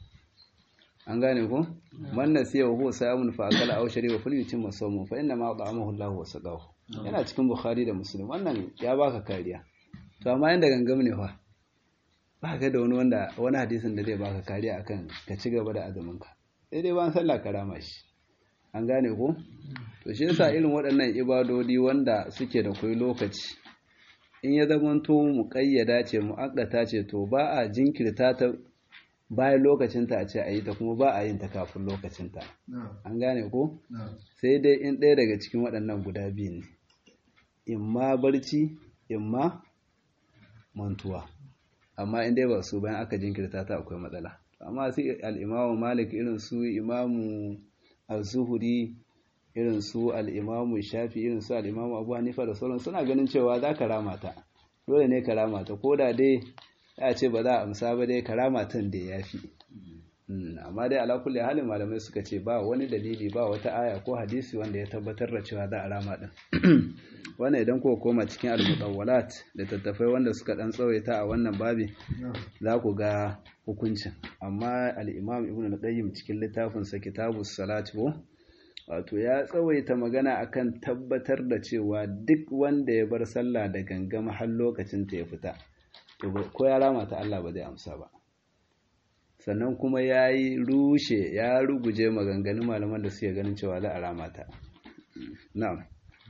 an gane ku man nasiya wa huwa sa'imun fa akala aw shariba falyutimma sawmu fa inna ma at'amahu Allahu wa saqahu yana cikin Bukhari da Muslim wannan ya baka kariya to amma inda gangam ne fa ba ka da wani wanda wani hadisin da zai baka kariya akan ka ci gaba da azumin ka sai dai ban sallah karama shi an gane ko to shi yasa irin waɗannan ibadodi wanda suke da kai lokaci in ya zamanto muƙayyada ce mu'akkata ce to ba a jinkirta ta bayan lokacinta a ce a yi ta kuma ba a yin ta kafin lokacinta an gane ko sai dai in ɗaya daga cikin waɗannan guda biyu ne in ma barci in ma mantuwa amma in dai ba su bayan aka jinkirta ta akwai matsala amma sai al'imamu malik irin su imamu al-zuhuri irin su al'imamu shafi irin su al'imamu abu hanifa da sauran suna ganin cewa za ka rama ta dole ne ka rama ta ko da dai ya ce ba za a amsa ba dai ka rama tan da ya fi amma dai ala kulli halin malamai suka ce ba wani dalili ba wata aya ko hadisi wanda ya tabbatar da cewa za a rama din wannan idan kuka koma cikin al-mutawwalat da tattafai wanda suka dan tsawaita a wannan babi za ku ga hukuncin amma al-imam ibnu al-qayyim cikin littafin sa kitabus salat ko wato ya tsawaita magana akan tabbatar da cewa duk wanda ya bar sallah da gangama har lokacin ta ya fita to ko ya rama ta Allah ba zai amsa ba sannan kuma ya yi rushe ya ruguje maganganun malaman da suke ganin cewa za a rama ta na'am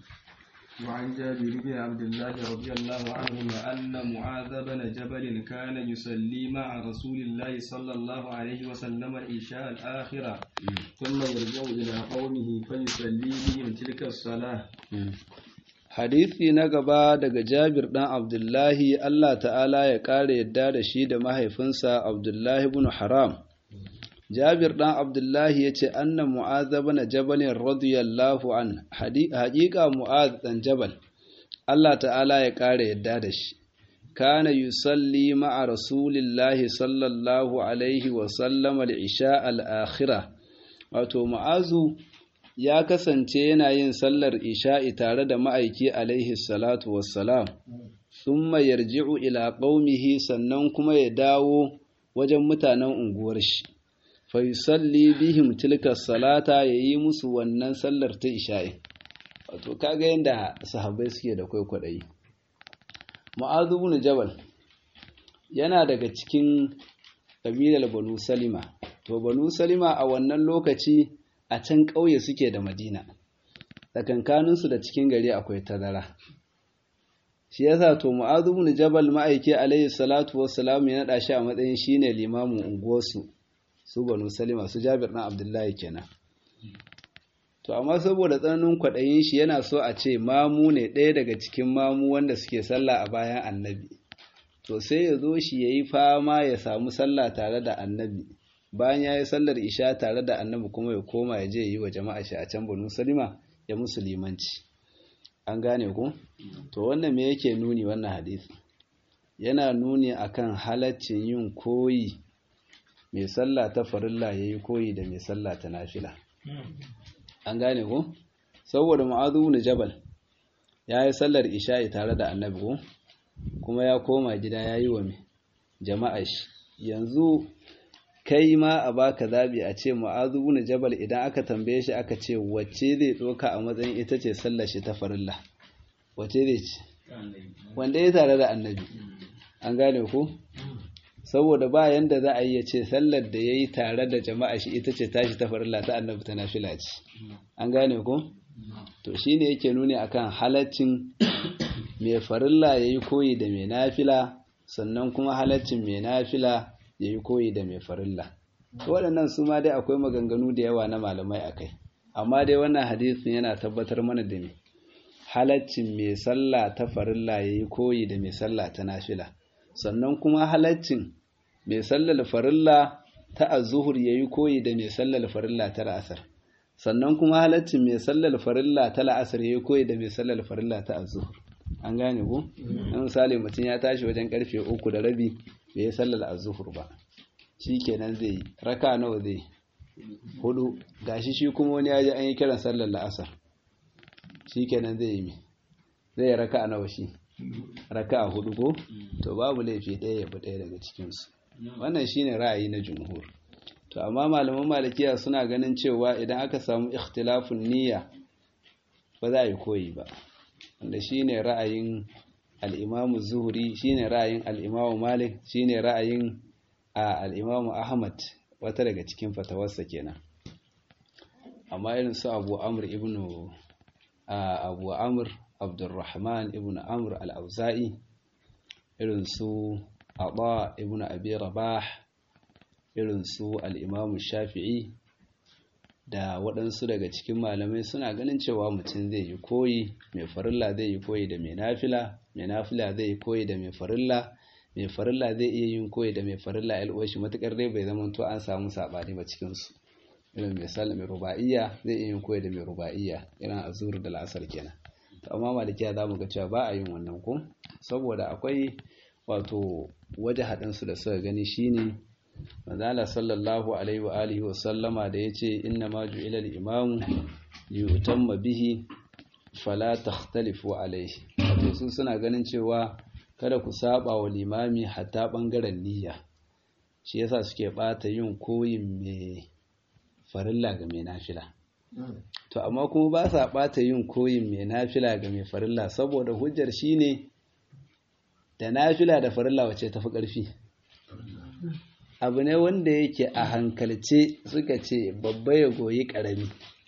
وعن جابر بن عبد الله رضي الله عنهما أن معاذ بن جبل كان يصلي مع رسول الله صلى الله عليه وسلم العشاء الآخرة ثم يرجع إلى قومه فيصلي بهم تلك الصلاة Hadisi na gaba daga Jabir ɗan Abdullahi Allah ta'ala ya ƙara yadda da shi da mahaifinsa Abdullahi bin Haram. Jabir ɗan Abdullahi ya ce, Anna Mu'az bin Jabalin radiyallahu an, haƙiƙa Mu'az ɗan Jabal, Allah ta'ala ya ƙara yadda da shi. Kana yusalli ma'a Rasulillahi sallallahu Alaihi wasallam al'isha al'akhira, wato Mu'azu ya kasance yana yin sallar isha'i tare da ma'aiki alaihi salatu wassalam, sun yarji'u ila ƙaumihi sannan kuma ya dawo wajen mutanen unguwar shi, faisalli bihim tilka salata ya yi musu wannan sallar ta isha'i. Wato, kaga yadda sahabbai suke da kwaikwaɗayi. Ma'azu bin Jabal yana daga cikin ƙabilar Banu Salima, to Banu Salima a wannan lokaci a can ƙauye suke da madina tsakankaninsu da cikin gari akwai tazara shi yasa to mu'adhu ibn jabal ma'aiki alayhi salatu wassalam ya nada shi a matsayin shine limamin unguwarsu su banu salima su jabir dan abdullahi kenan to amma saboda tsananin kwaɗayin shi yana so a ce mamu ne ɗaya daga cikin mamu wanda suke sallah a bayan annabi to sai ya zo shi ya yi fama ya samu sallah tare da annabi bayan ya yi sallar isha tare da annabi kuma ya koma ya je yi wa jama'a shi a can banu salima ya musulmanci an gane ku to wannan me yake nuni wannan hadisi yana nuni akan halaccin yin koyi mai sallah ta farilla yayi koyi da mai sallah ta nafila an gane ku saboda mu'adhu ibn jabal ya yi sallar isha'i tare da annabi ko kuma ya koma gida ya yi wa jama'a shi yanzu kai ma a baka zabi a ce mu'azu ibn jabal idan aka tambaye shi aka ce wacce zai doka a matsayin ita ce sallar shi ta farilla wacce zai ce wanda ya tare da annabi an gane ku saboda ba yanda za a yi ya ce sallar da ya yi tare da jama'a shi ita ce tashi ta farilla ta annabi ta nafila ce an gane ku to shine yake nuni akan halaccin mai farilla yayi koyi da mai nafila sannan kuma halaccin mai nafila ya yi koyi da mai farilla waɗannan su ma dai akwai maganganu da yawa na malamai akai amma dai wannan hadisin yana tabbatar mana da me halaccin mai sallah ta farilla ya yi koyi da mai sallah ta nafila sannan kuma halaccin mai sallar farilla ta azuhur ya yi koyi da mai sallar farilla ta ra'asar sannan kuma halaccin mai sallar farilla ta la'asar ya koyi da mai sallar farilla ta azuhur an gane ko na misali mutum ya tashi wajen karfe uku da rabi bai yi sallar azuhur ba shi kenan zai yi raka nawa zai hudu gashi shi kuma wani ya ji an yi kiran sallar la'asar shi kenan zai yi mai zai yi raka nawa shi raka a hudu ko to babu laifi ɗaya ya bi ɗaya daga cikinsu wannan shine ra'ayi na jumhur to amma malaman malikiya suna ganin cewa idan aka samu ikhtilafun niyya ba za a yi koyi ba wanda shine ra'ayin al-imamu zuhri shine ra'ayin al-imamu malik shine ra'ayin al-imamu ahmad wata daga cikin fatawarsa kenan amma irin su abu amr ibnu abu amr abdurrahman ibnu amr al-auza'i irin su Aba ibn Abi Rabah irin su al-Imam Shafi'i da waɗansu daga cikin malamai suna ganin cewa mutum zai yi koyi mai farilla zai yi koyi da mai nafila mai nafila zai yi koyi da mai farilla mai farilla zai iya yin koyi da mai farilla alwashi matukar dai bai zama to an samu sabani ba cikin su irin mai sallah mai ruba'iyya zai iya yin koyi da mai ruba'iyya irin azur da la'asar kenan to amma malikiya zamu ga cewa ba a yin wannan ko saboda akwai wato waje haɗinsu da suka gani shine manzala sallallahu alaihi wa alihi wa sallama da yace inna ma ju'ila al-imamu liyutamma bihi fala takhtalifu alaihi wato su suna ganin cewa kada ku saba wa limami hatta bangaren niyya shi yasa suke bata yin koyin mai farilla ga mai nafila to amma kuma ba sa bata yin koyin mai nafila ga mai farilla saboda hujjar shine da nafila da farilla wace tafi ƙarfi abu ne wanda yake a hankalce suka ce babba ya goyi ƙarami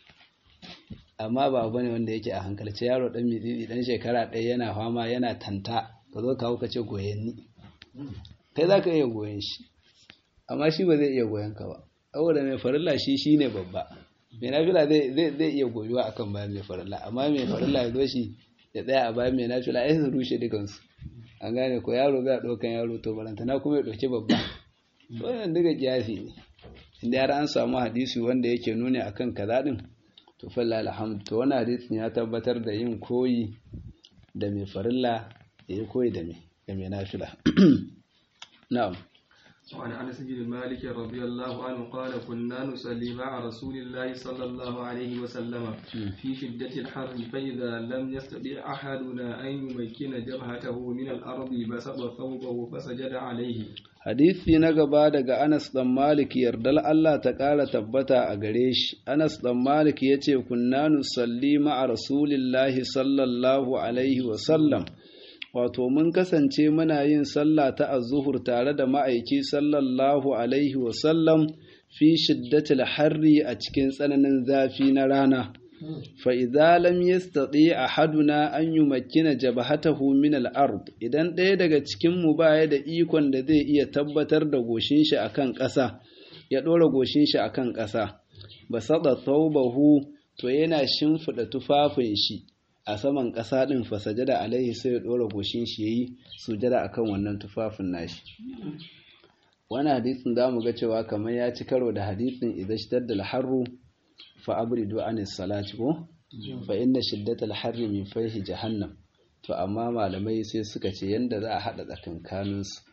amma ba abu ne wanda yake a hankalce yaro ɗan mitsitsi ɗan shekara ɗaya yana fama yana tanta ka zo kawo ka ce goyenni kai za ka iya goyen shi amma shi ba zai iya goyon ka ba saboda mai farilla shi shi ne babba mai nafila zai iya goyuwa akan bayan mai farilla amma mai farilla ya zo shi ya tsaya a bayan mai nafila ya su rushe dukansu an gane ko yaro bai ɗaukan yaro to barantana kuma ya ɗauki babba wannan duka kiyasi ne inda har an samu hadisi wanda yake nuni akan kaza din to falla alhamdu to wannan hadisin ya tabbatar da yin koyi da mai farilla da ya koyi da mai da mai nafila na'am وعن انس بن مالك رضي الله عنه قال كنا نصلي مع رسول الله صلى الله عليه وسلم في شدة الحر فإذا لم يستطع أحدنا أن يمكن جبهته من الأرض بسط ثوبه فسجد عليه hadisi na gaba daga Anas dan Malik yardal Allah ta ƙara tabbata a gare shi Anas dan Malik yace kunna nusalli ma'a rasulillahi sallallahu alaihi wa sallam wato mun kasance muna yin sallah ta azuhur tare da ma'aiki sallallahu alaihi wasallam fi shiddatil harri a cikin tsananin zafi na rana fa idza lam yastati ahaduna an yumakkina jabhatahu min al-ard idan ɗaya daga cikin mu baya da ikon da zai iya tabbatar da goshin shi akan ƙasa ya ɗora goshin shi akan ƙasa basada thawbahu to yana shimfida tufafin shi a saman ƙasa ɗin fasajada alaihi sai ya ɗora goshin shi yayi sujada akan wannan tufafin nashi wani hadisin za mu ga cewa kamar ya ci karo da hadisin idan shitar da harru fa abridu anis salati ko fa inna shiddatal harri min fayhi jahannam to amma malamai sai suka ce yanda za a hada tsakankanin su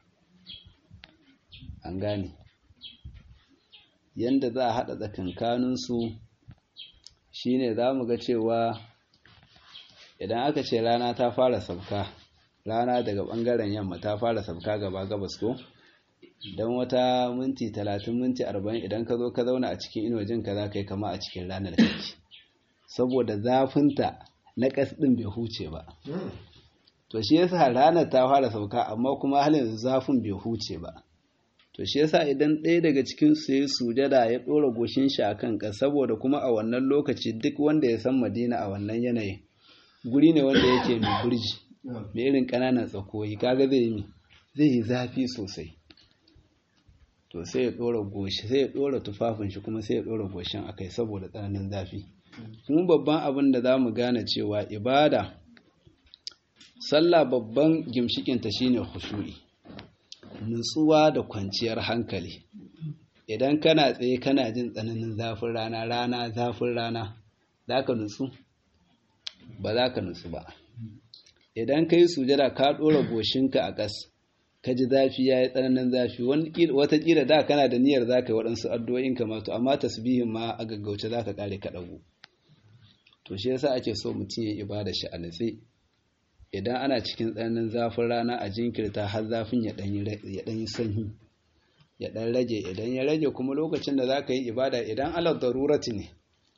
an gane yanda za a hada tsakankanin su shine za mu ga cewa idan aka ce rana ta fara sabka rana daga bangaren yamma ta fara sabka gaba gabas ko don wata minti talatin minti arba'in idan ka zo ka zauna a cikin inojin ka za ka yi kama a cikin ranar kake saboda zafinta na ƙas ɗin bai huce ba to shi yasa ranar ta fara sauka amma kuma halin zafin bai huce ba to shi yasa idan ɗaya daga cikin su ya sujada ya ɗora goshin shi a kan ƙas saboda kuma a wannan lokaci duk wanda ya san madina a wannan yanayin guri ne wanda yake mai burji mai irin ƙananan tsakoyi kaga zai yi zai yi zafi sosai to sai ya ɗora goshi sai ya ɗora tufafin shi kuma sai ya ɗora goshin akai saboda tsananin zafi kuma babban abin da za mu gane cewa ibada sallah babban gimshikinta shine khushu'i nutsuwa da kwanciyar hankali idan kana tsaye kana jin tsananin zafin rana rana zafin rana za ka nutsu ba za ka nutsu ba idan ka yi sujada ka ɗora goshinka a ƙas ka ji zafi ya yi tsananin zafi watakila da kana da niyyar za ka yi waɗansu addu'o'in kamatu amma tasbihin ma a gaggauce za ka ƙare ka ɗagu to shi yasa ake so mutum ya ibada shi a nutse idan ana cikin tsananin zafin rana a jinkirta har zafin ya ɗan yi sanyi ya ɗan rage idan ya rage kuma lokacin da za ka yi ibada idan alar darurati ne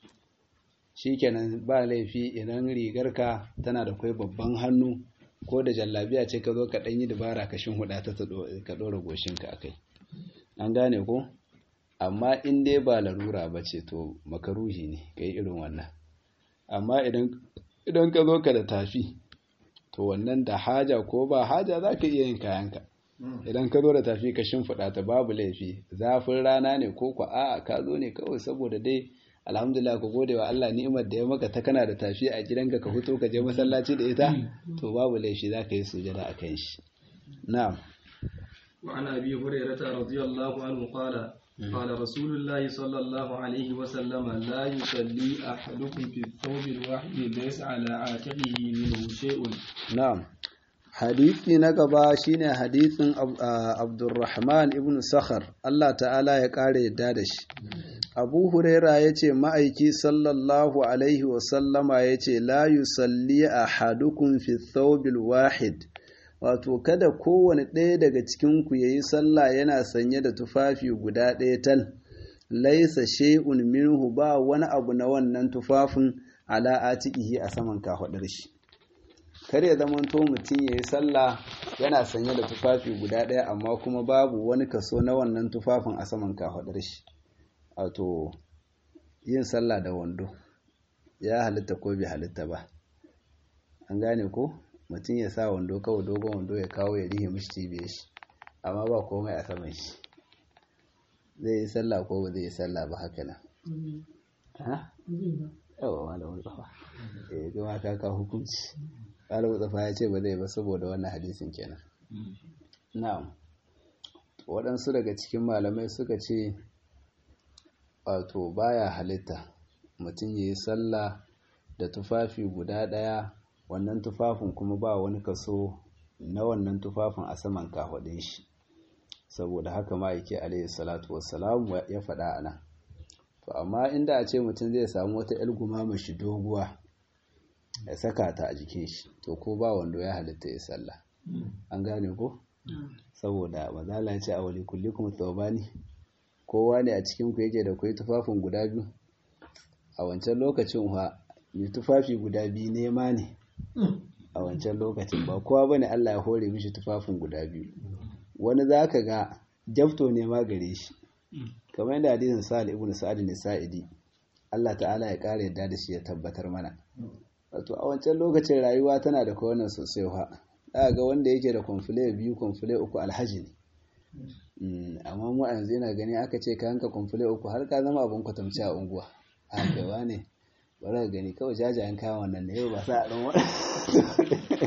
shi kenan ba laifi idan rigarka tana da kwai babban hannu ko da jallabiya ce ka zo ka ɗan yi dabara ka shin huɗa ta ka ɗora goshinka a kai an gane ko amma in dai ba larura ba ce to makaruhi ne ka yi irin wannan amma idan ka zo ka da tafi to wannan da haja ko ba haja za ka iya yin kayanka idan ka zo da tafi ka shimfiɗa ta babu laifi zafin rana ne ko ku a'a ka zo ne kawai saboda dai alhamdulillah ka gode wa Allah ni'imar da ya maka ta kana da tafi a gidanka ka fito ka je masallaci da ita to babu laifi za ka yi sujada a kan shi na'am وعن أبي هريرة رضي الله عنه قال قال رسول الله صلى الله عليه وسلم لا يصلي أحدكم في الثوب الواحد ليس على عاتقه منه شيء نعم hadisi na gaba shine hadisin Abdurrahman ibn Sakhar Allah ta'ala ya kare yadda da shi Abu Huraira yace ma'aiki sallallahu alaihi wa sallama yace la yusalli ahadukum fi thawbil wahid wato kada kowane ɗaya daga cikin ku yayi sallah yana sanye da tufafi guda ɗaya tal laisa shay'un minhu ba wani abu na wannan tufafin ala atiqihi a saman kahudar shi kar ya zamanto mutum ya yi sallah yana sanye da tufafi guda ɗaya amma kuma babu wani kaso na wannan tufafin a saman kafaɗar shi wato yin sallah da wando ya halitta ko bai halitta ba an gane ko mutum ya sa wando kawai dogon wando ya kawo ya rihe mishi cibiyar shi amma ba komai a saman shi zai yi sallah ko ba zai yi sallah ba haka nan yawa malamin tsafa eh kuma ka ka hukunci malamin tsafa ya ce ba zai ba saboda wannan hadisin kenan na'am waɗansu daga cikin malamai suka ce wato baya halitta mutum ya yi sallah da tufafi guda ɗaya wannan tufafin kuma ba wani kaso na wannan tufafin a saman kafaɗin shi saboda haka ma yake alayhi salatu wassalamu ya faɗa a nan to amma inda a ce mutum zai samu wata yar gumama shi doguwa ya saka ta a jikin shi to ko ba wando ya halitta ya sallah an gane ko saboda mazala ce a wali kulli kuma tsawabani kowa ne a cikin ku yake da kwai tufafin guda biyu a wancan lokacin wa mai tufafi guda biyu nema ne a wancan lokacin ba kowa bane Allah ya hore mishi tufafin guda biyu wani za ka ga jafto ne ma gare shi kamar yadda hadisin sa'ad ibn sa'ad ne sa'idi Allah ta'ala ya kare yadda da shi ya tabbatar mana wato a wancan lokacin rayuwa tana da kowannan sosai ha za ga wanda yake da kwamfule biyu kwamfule uku alhaji ne amma mu a yanzu yana gani aka ce ka hanka kwamfule uku har ka zama abin kwatamci a unguwa a gaba ne bari ka gani kawai jajayen kayan wannan ne yau ba sa a ɗan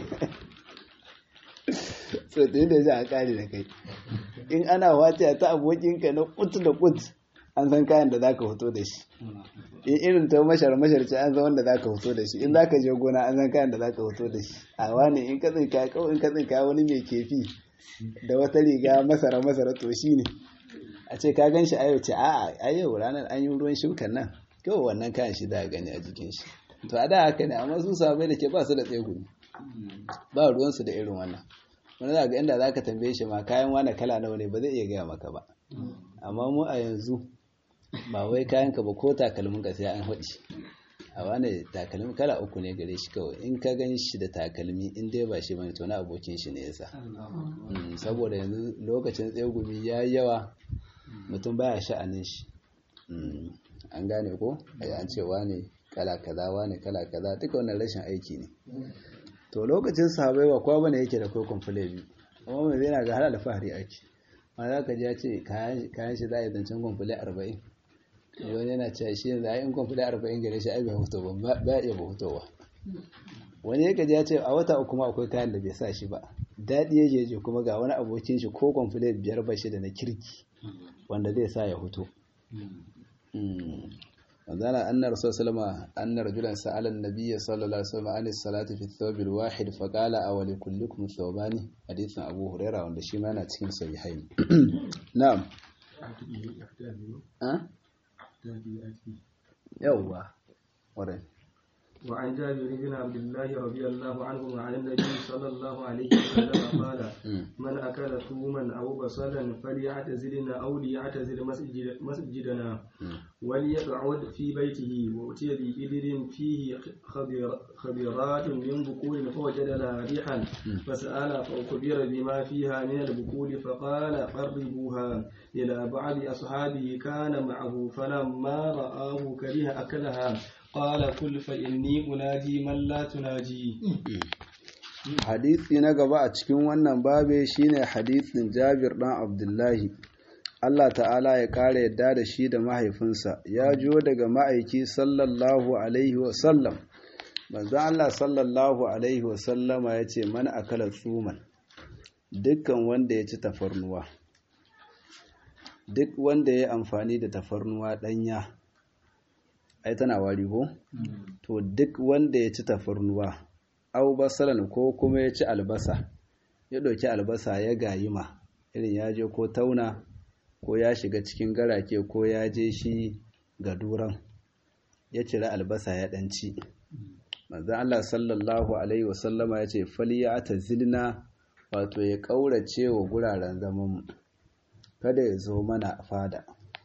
so da yadda za a kare da kai in ana wace ta abokinka na kut da kut an san kayan da zaka fito da shi in irin ta mashar mashar ce an san wanda zaka fito da shi in zaka je gona an san kayan da zaka fito da shi a wani in ka tsinka kawai in ka tsinka wani mai kefi da wata riga masara masara to shi ne a ce ka gan shi a yau ce a'a a yau ranar an yi ruwan shukan nan kawai wannan kayan shi za a gani a jikin shi to a da haka ne amma su sabai da ke ba su da tsegumi ba ruwansu da irin wannan wani za ga inda za ka tambaye shi ma kayan wane kala nawa ne ba zai iya gaya maka ba amma mu a yanzu ba wai kayan ka ba ko takalmin ka sai an haɗi a wane takalmi kala uku ne gare shi kawai in ka gan shi da takalmi in dai ba shi bane to na abokin shi ne yasa saboda yanzu lokacin tsegumi ya yi yawa mutum baya sha'anin shi an gane ko ai an ce wane kala kaza wane kala kaza duka wannan rashin aiki ne to lokacin sahabai ba kowa bane yake da kai kwamfule biyu amma mai zai na ga halal fahari ake ma za ka ji ya ce kayan shi za a yi zancen kwamfule arba'in wani yana cewa shi yanzu a yin kwamfule arba'in gare shi ai bai hutu ba ba iya ba hutowa wani ya gaji ya ce a wata uku ma akwai kayan da bai sa shi ba daɗi ya je kuma ga wani abokin shi ko kwamfule biyar ba shi da na kirki wanda zai sa ya huto manzana annar rasul sallama annar rajulan sa'ala an-nabiy sallallahu alaihi wasallam an salati fi thawb al-wahid fa qala aw li kullikum thawbani hadithin abu huraira wanda shi ma yana cikin sahihain na'am yawwa warai وعن جابر بن عبد الله رضي الله عنه عن النبي صلى الله عليه وسلم قال من أكل ثوما أو بصلا فليعتزلنا أو ليعتزل مسجد مسجدنا وليقعد في بيته وأتي بإبل فيه خبر خبرات من بكور فوجد لها ريحا فسأل فأخبر بما فيها من البكور فقال قربوها إلى بعض أصحابه كان معه فلما رآه كره أكلها قال كل فإني أناجي من لا تناجي hadisi na gaba a cikin wannan babe shine hadisin Jabir dan Abdullahi Allah ta'ala ya kare yadda da shi da mahaifinsa ya jo daga ma'aiki sallallahu alaihi wa sallam manzo Allah sallallahu alaihi wa sallama yace man akala tsuman dukkan wanda ya ci tafarnuwa duk wanda ya amfani da tafarnuwa danya ai tana wari ko to duk wanda ya ci tafarnuwa au basalan ko kuma ya ci albasa ya ɗauki albasa ya gayima irin ya je ko tauna ko ya shiga cikin garake ko ya je shi ga duran ya cire albasa ya ɗanci manzan Allah sallallahu alaihi wasallama ya ce faliya ta zilna wato ya ƙaurace wa guraren zamanmu kada ya zo mana fada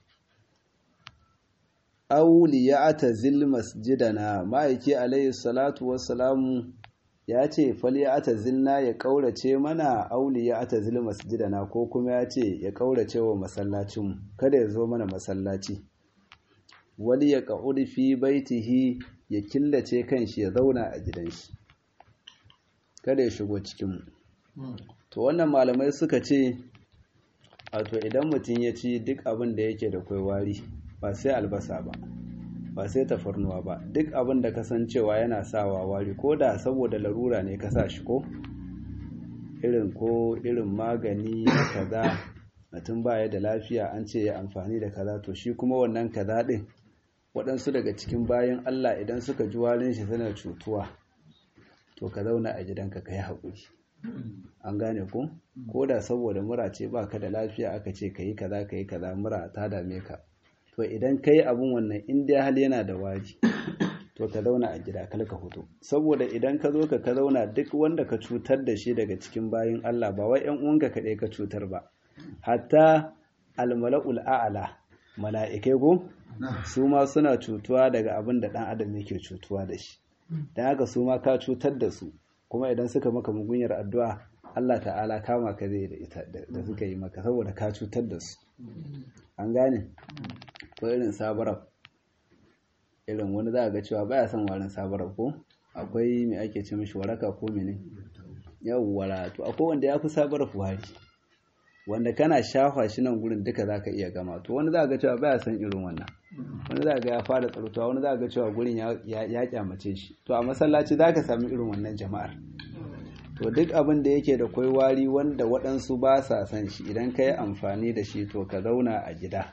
auli ya ata zil masjidana ma'aiki alaihi salatu wassalamu ya ce fali ya ata zilna ya kaurace mana auli ya ata zil masjidana ko kuma ya ce ya kaurace wa masallacinmu kada ya zo mana masallaci wali ya ƙa'uri fi baitihi ya killace kanshi ya zauna a gidan shi kada ya shigo cikinmu to wannan malamai suka ce wato idan mutum ya ci duk abin da yake da kwaiwari ba sai albasa ba ba sai tafarnuwa ba duk abin da kasancewa yana sawa wari ko da saboda larura ne ka sa shi ko irin ko irin magani da kaza mutum baya da lafiya an ce ya amfani da kaza to shi kuma wannan kaza din waɗansu daga cikin bayan Allah idan suka ji warin shi suna cutuwa to ka zauna a gidanka ka yi haƙuri an gane ku ko da saboda mura ce ba ka da lafiya aka ce ka yi kaza ka yi kaza mura ta dame ka to idan ka yi abin wannan inda hal yana da waji to ka zauna a gida kal ka hutu saboda idan ka zo ka ka zauna duk wanda ka cutar da shi daga cikin bayin Allah ba wai ƴan uwanka kaɗai ka cutar ba hatta almala'ul a'ala mala'ikai go su ma suna cutuwa daga abin da ɗan adam yake cutuwa da shi don haka su ma ka cutar da su kuma idan suka maka mugunyar addu'a Allah ta'ala kama ka zai da ita da suka yi maka saboda ka cutar da su an gane ko irin sabarab irin wani za a ga cewa baya son warin sabarab ko akwai mai ake ce mishi waraka ko mene yawwara to akwai wanda ya fi sabarab wari wanda kana shafa shi nan gurin duka za ka iya gama to wani za a ga cewa baya son irin wannan wani za a ga ya fara tsarutuwa wani za a ga cewa gurin ya kyamace shi to a masallaci za ka sami irin wannan jama'ar to duk abin da yake da kwai wari wanda waɗansu ba sa son shi idan ka yi amfani da shi to ka zauna a gida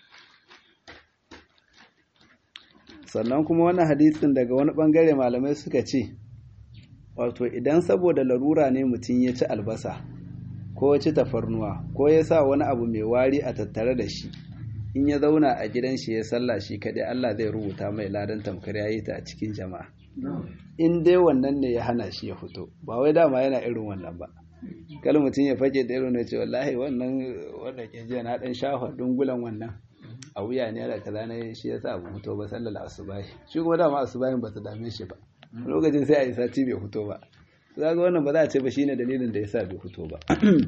sannan kuma wannan hadisin daga wani ɓangare malamai suka ce wato idan saboda larura ne mutum ya ci albasa ko ya ci tafarnuwa ko ya sa wani abu mai wari a tattare da shi in ya zauna a gidan shi ya sallah shi kaɗai Allah zai rubuta mai ladan tamkar ya yi ta a cikin jama'a in dai wannan ne ya hana shi ya fito ba wai dama yana irin wannan ba kal mutum ya fake da irin ce wallahi wannan wanda ke jiya na dan shafa dungulan wannan a wuya ne da kaza ne shi yasa ba fito ba sallar asubahi shi kuma dama asubahin ba ta dame shi ba lokacin sai a yi sati bai fito ba za ga wannan ba za a ce ba shine dalilin da yasa bai fito ba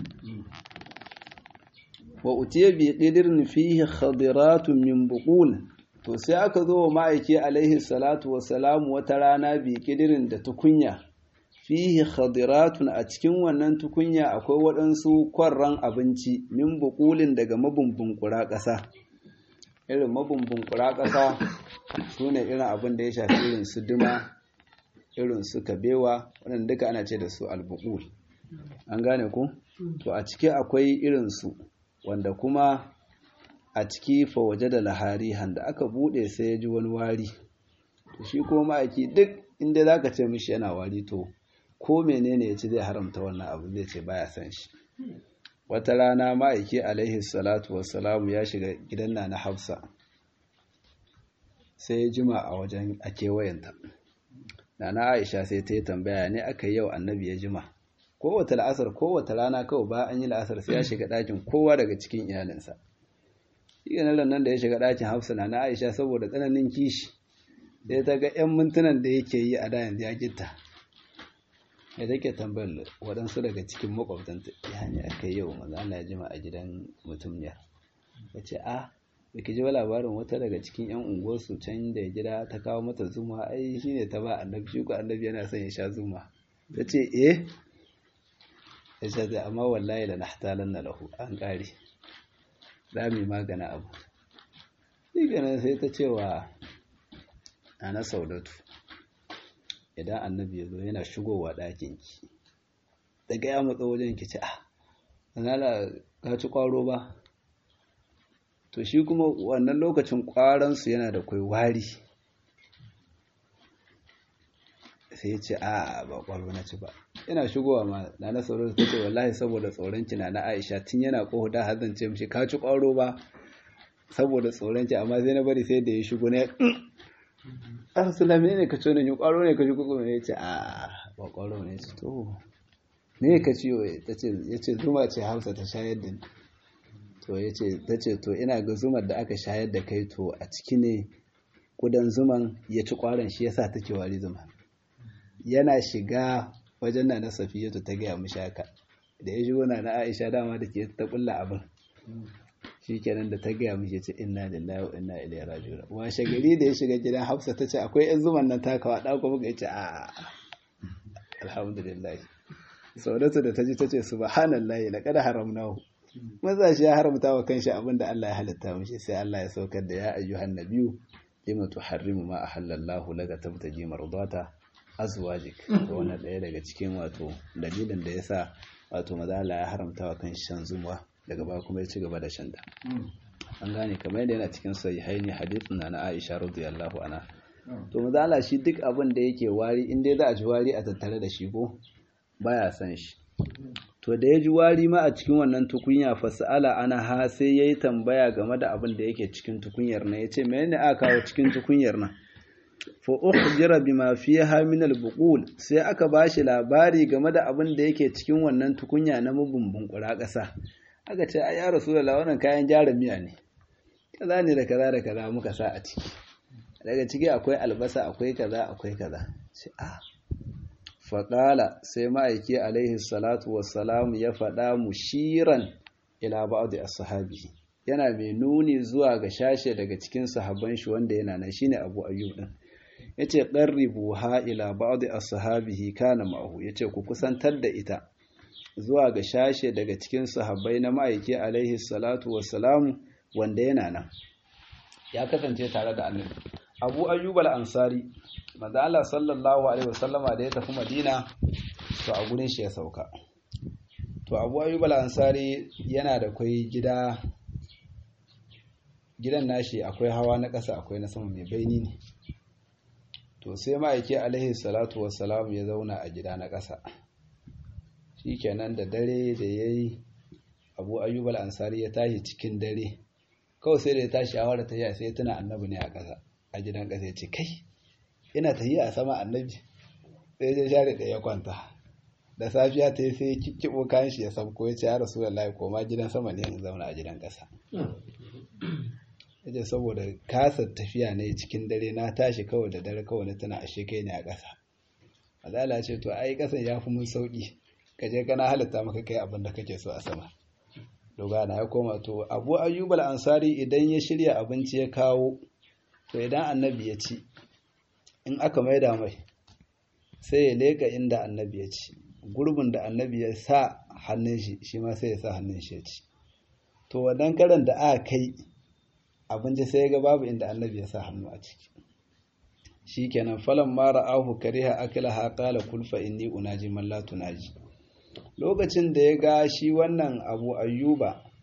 wa utiya bi qidrin fihi khadiratun min buqul to sai aka zo wa ma'aiki alaihi salatu wassalamu wata rana bi kidirin da tukunya fihi khadiratun a cikin wannan tukunya akwai waɗansu kwarran abinci min bukulin daga mabumbun ƙasa irin mabumbun ƙasa su ne irin abin da ya shafi irin su duma irin su kabewa waɗanda duka ana ce da su albukul an gane ku to a ciki akwai irin su wanda kuma a ciki fa waje da laharihan da aka bude sai ya ji wani wari shi ko ma'aiki duk inda za ka ce mishi yana wari to ko menene ya ci zai haramta wannan abu zai ce baya san shi wata rana ma'aiki alaihi salatu wassalamu ya shiga gidan na na hafsa sai ya jima a wajen a kewayenta na na aisha sai ta yi tambaya ne aka yi yau annabi ya jima kowace la'asar kowace rana kawai ba an yi la'asar sai ya shiga ɗakin kowa daga cikin iyalinsa shi ganin nan da ya shiga ɗakin hafsa na na aisha saboda tsananin kishi sai ta ga 'yan mintunan da yake yi a da yanzu ya gitta ya take tambayar waɗansu daga cikin makwabtanta ya ne aka yi yau maza Allah ya jima a gidan mutum ya ya ce a da ki ji labarin wata daga cikin 'yan unguwarsu can da ya gida ta kawo mata zuma ai shi ne ta ba annabi shi ko annabi yana son ya sha zuma ta ce eh ya ce zai amma wallahi da nahtalan na lahu an ƙare za mu yi magana abu shi ganin sai ta ce wa ana saudatu idan annabi ya zo yana shigowa ɗakinki daga ya matsa wajen ki ce ah zanala ka ci ƙwaro ba to shi kuma wannan lokacin ƙwaransu yana da kwai wari sai ya ce a ba ƙwaro na ci ba yana shigowa ma na na sauran ta ce wallahi saboda tsoron ki na na aisha tun yana ƙohu da har zance mishi ka ci ƙwaro ba saboda tsoron ki amma sai na bari sai da ya shigo ne arsulami ne ka ce ne ƙwaro ne ka ji kuku ne ya ce a ba ƙwaro ne ce to me ka ciyo ya ce zuma ce hausa ta shayar da ni to ya ce ta ce to ina ga zumar da aka shayar da kai to a ciki ne kudan zuman ya ci ƙwaron shi yasa take wari zuma yana shiga wajen na na safiyatu ta gaya mishi haka da ya shigo na na aisha dama da ke ta kulla abin shi kenan da ta gaya mishi ce inna lillahi wa inna ilaihi raji'un washe gari da ya shiga gidan hafsa ta ce akwai yan zuman nan takawa da kuma ga yace a alhamdulillah saudatu da ta ji ta ce subhanallahi laqad haramnahu maza shi ya haramta wa kanshi abin da Allah ya halitta mishi sai Allah ya saukar da ya ayyuhan nabiyyu lima tuharrimu ma ahallallahu laka tabtaji mardata azwajik to wannan daya daga cikin wato dalilin da yasa wato maza Allah ya haramta wa kanshi shan zuma daga baya kuma ya ci gaba da shanta an gane kamar yadda yana cikin sahihaini hadithin na Aisha radiyallahu anha to maza Allah shi duk abin da yake wari in dai za a ji wari a tattare da shi ko baya san shi to da ya ji wari ma a cikin wannan tukunya fasala ana ha sai yayi tambaya game da abin da yake cikin tukunyar nan yace menene aka kawo cikin tukunyar nan fa ukhjira bima fiha min al-buqul sai aka bashi labari game da abin da yake cikin wannan tukunya na mabumbun kura ƙasa aka ce ai ya rasulullah wannan kayan jarin miya ne kaza ne da kaza da kaza muka sa a ciki daga ciki akwai albasa akwai kaza akwai kaza sai a faƙala sai ma'aiki alaihi salatu wassalam ya faɗa mushiran ila ba'd as-sahabi yana mai nuni zuwa ga shashe daga cikin sahabban shi wanda yana nan shine Abu Ayyub din yace qarribu ha ila ba'd as-sahabihi kana ma'ahu yace ku kusantar da ita zuwa ga shashe daga cikin sahabbai na ma'aiki alaihi salatu wassalam wanda yana nan ya kasance tare da annabi Abu Ayyub al-Ansari manzo Allah sallallahu alaihi wasallama da ya tafi Madina to a gurin shi ya sauka to Abu Ayyub al-Ansari yana da kai gida gidan nashi akwai hawa na ƙasa akwai na sama mai baini ne to sai ma'aiki alaihi salatu wassalam ya zauna a gida na ƙasa shikenan da dare da yayi Abu Ayyub al-Ansari ya tashi cikin dare kawai sai da ya tashi shawara ta yi sai ya tuna annabi ne a ƙasa a gidan ƙasa ya ce kai ina ta yi a sama annabi sai ya share da ya kwanta da safiya ta yi sai ya kikkiɓo kayan shi ya sabko ya ce ya rasu da koma gidan sama ne in zauna a gidan ƙasa ya ce saboda kasa tafiya ne cikin dare na tashi kawai da dare kawai na tana ashe kai ne a ƙasa azala ce to ai ƙasan ya fi mun sauƙi ka je kana halitta maka kai abin da kake so a sama dogana ya koma to abu ayyubal ansari idan ya shirya abinci ya kawo to idan annabi ya ci in aka maida mai sai ya leka inda annabi ya ci gurbin da annabi ya sa hannun shi shi ma sai ya sa hannun shi ya ci to wannan karan da aka kai abinci sai ga babu inda annabi ya sa hannu a ciki shikenan falan mara ahu kariha akilaha qala kul fa inni unaji man la tunaji lokacin da ya ga shi wannan abu ayyuba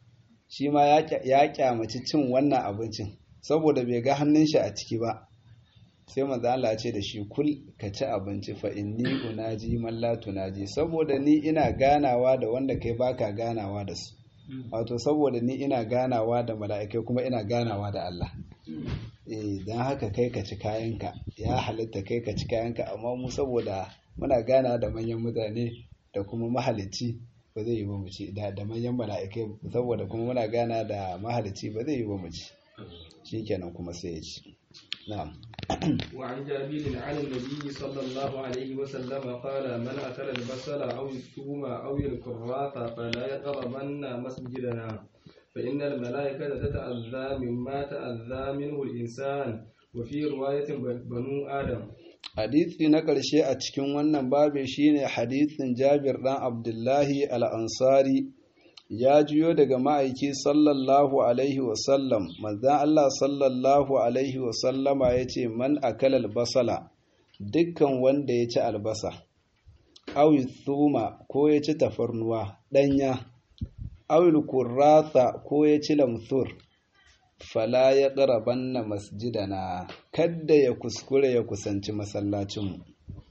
shi ma ya kyamaci cin wannan abincin saboda bai ga hannun shi a ciki ba sai manzo Allah ce da shi kul ka ci abinci fa inni unaji man la tunaji saboda ni ina ganawa da wanda kai baka ganawa da su wato saboda ni ina ganawa da mala'ikai kuma ina ganawa da Allah eh dan haka kai ka ci kayanka ya halitta kai ka ci kayanka amma mu saboda muna gana da manyan mutane da kuma mahalicci ba zai yi ba mu ci da manyan mala'ikai saboda kuma muna gana da mahalicci ba zai yi ba mu ci shikenan kuma sai ya ci na'am وعن جابر عن النبي صلى الله عليه وسلم قال من أكل البصل أو الثوم أو الكراث فلا يقربن مسجدنا فإن الملائكة تتأذى مما تأذى منه الإنسان وفي رواية بنو آدم Hadisi na ƙarshe a cikin wannan babe shine hadisin Jabir ɗan Abdullahi al-Ansari ya juyo daga ma'aiki sallallahu alaihi wasallam manzan Allah sallallahu alaihi wasallama ya ce man akal albasala dukkan wanda ya ci albasa awi thuma ko ya ci tafarnuwa ɗanya awil kurrata ko ya ci lamthur fala ya ƙarabanna masjidana kadda ya kuskure ya kusanci masallacinmu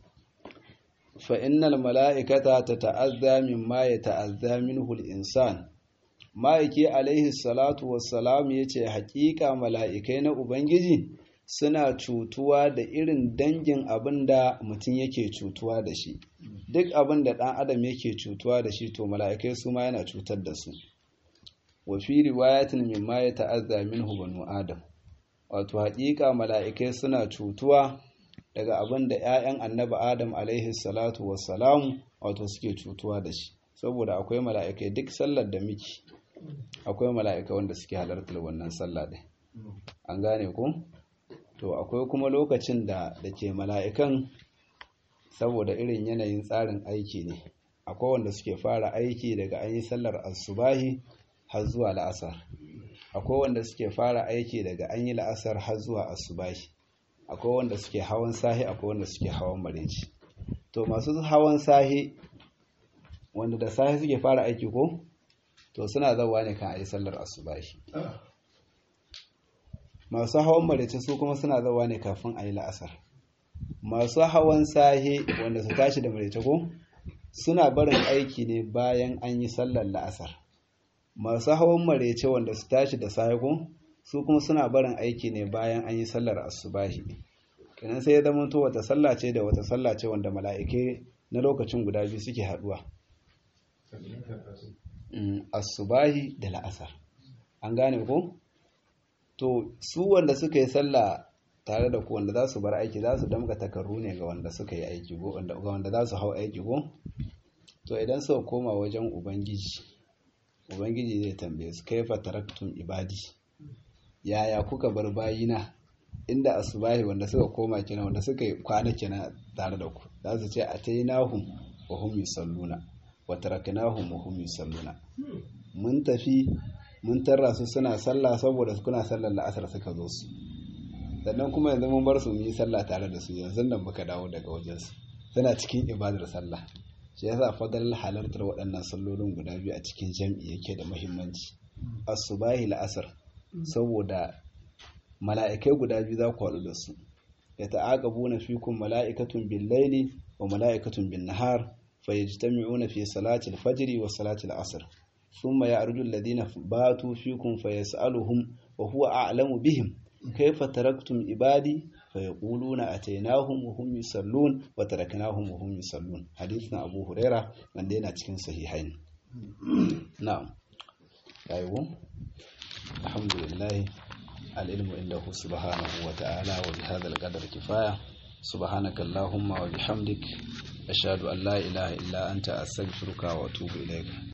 fa'innal mala'ikata ta ta'azza min ma ya ta'azza min insan ma'aiki alaihi salatu wassalam ya ce haƙiƙa mala'ikai na Ubangiji suna cutuwa da irin dangin abin da mutum yake cutuwa da shi duk abin da ɗan adam yake cutuwa da shi to mala'ikai su ma yana cutar da su wafi riwayatin min ma ya ta'azza min banu adam wato haƙiƙa mala'ikai suna cutuwa daga abin da 'ya'yan annabi adam alaihi salatu wassalamu wato suke cutuwa da shi saboda akwai mala'ikai duk sallar da miki akwai mala'ikai wanda suke halartar wannan sallah ɗin an gane ku to akwai kuma lokacin da da ke mala'ikan saboda irin yanayin tsarin aiki ne akwai wanda suke fara aiki daga an yi sallar asubahi har zuwa la'asar akwai wanda suke fara aiki daga an yi la'asar har zuwa asubahi akwai wanda suke hawan sahi akwai wanda suke hawan mareci to masu hawan sahi wanda da sahi suke fara aiki ko to suna zawa ne kan ayi sallar asubahi masu hawan mareci su kuma suna zawa ne kafin ayi la'asar masu hawan sahi wanda su tashi da mareci ko suna barin aiki ne bayan an yi sallar la'asar masu hawan mareci wanda su tashi da sahi ko su kuma suna barin aiki ne bayan an yi sallar asubahi kenan sai ya zama to wata sallah ce da wata sallah ce wanda mala'ike na lokacin guda biyu suke haduwa asubahi da la'asar an gane ko to su wanda suka yi sallah tare da ku wanda za su bar aiki za su damka takarru ne ga wanda suka yi aiki go ga wanda za su hau aiki go to idan suka koma wajen ubangiji ubangiji zai tambaye su kaifa taraktum ibadi yaya kuka bar bayina inda asubahi wanda suka koma kina wanda suka kwana kina tare da ku za su ce atainahum wa hum yusalluna wa taraknahum wa hum yusalluna mun tafi mun tarra su suna sallah saboda su kuna sallar la'asar suka zo su sannan kuma yanzu mun bar su mu yi sallah tare da su yanzu nan muka dawo daga wajen su suna cikin ibadar sallah shi yasa fadal halartar waɗannan sallolin guda biyu a cikin jam'i yake da muhimmanci asubahi la'asar saboda mala'ikai guda biyu za ku haɗu da su ya ta'aqabu na fikun mala'ikatun bin laili wa mala'ikatun bin nahar fa yajtami'una fi salati al-fajr wa salati al-asr thumma ya'rudu alladhina batu fikum fa yas'aluhum wa huwa a'lamu bihim kayfa taraktum ibadi fa yaquluna atainahum wa hum yusallun wa taraknahum wa hum yusallun hadith na Abu Huraira wanda yana cikin sahihain na'am ayo alhamdulillah العلم عنده سبحانه وتعالى وبهذا القدر كفاية سبحانك اللهم وبحمدك أشهد أن لا إله إلا أنت أستغفرك وأتوب إليك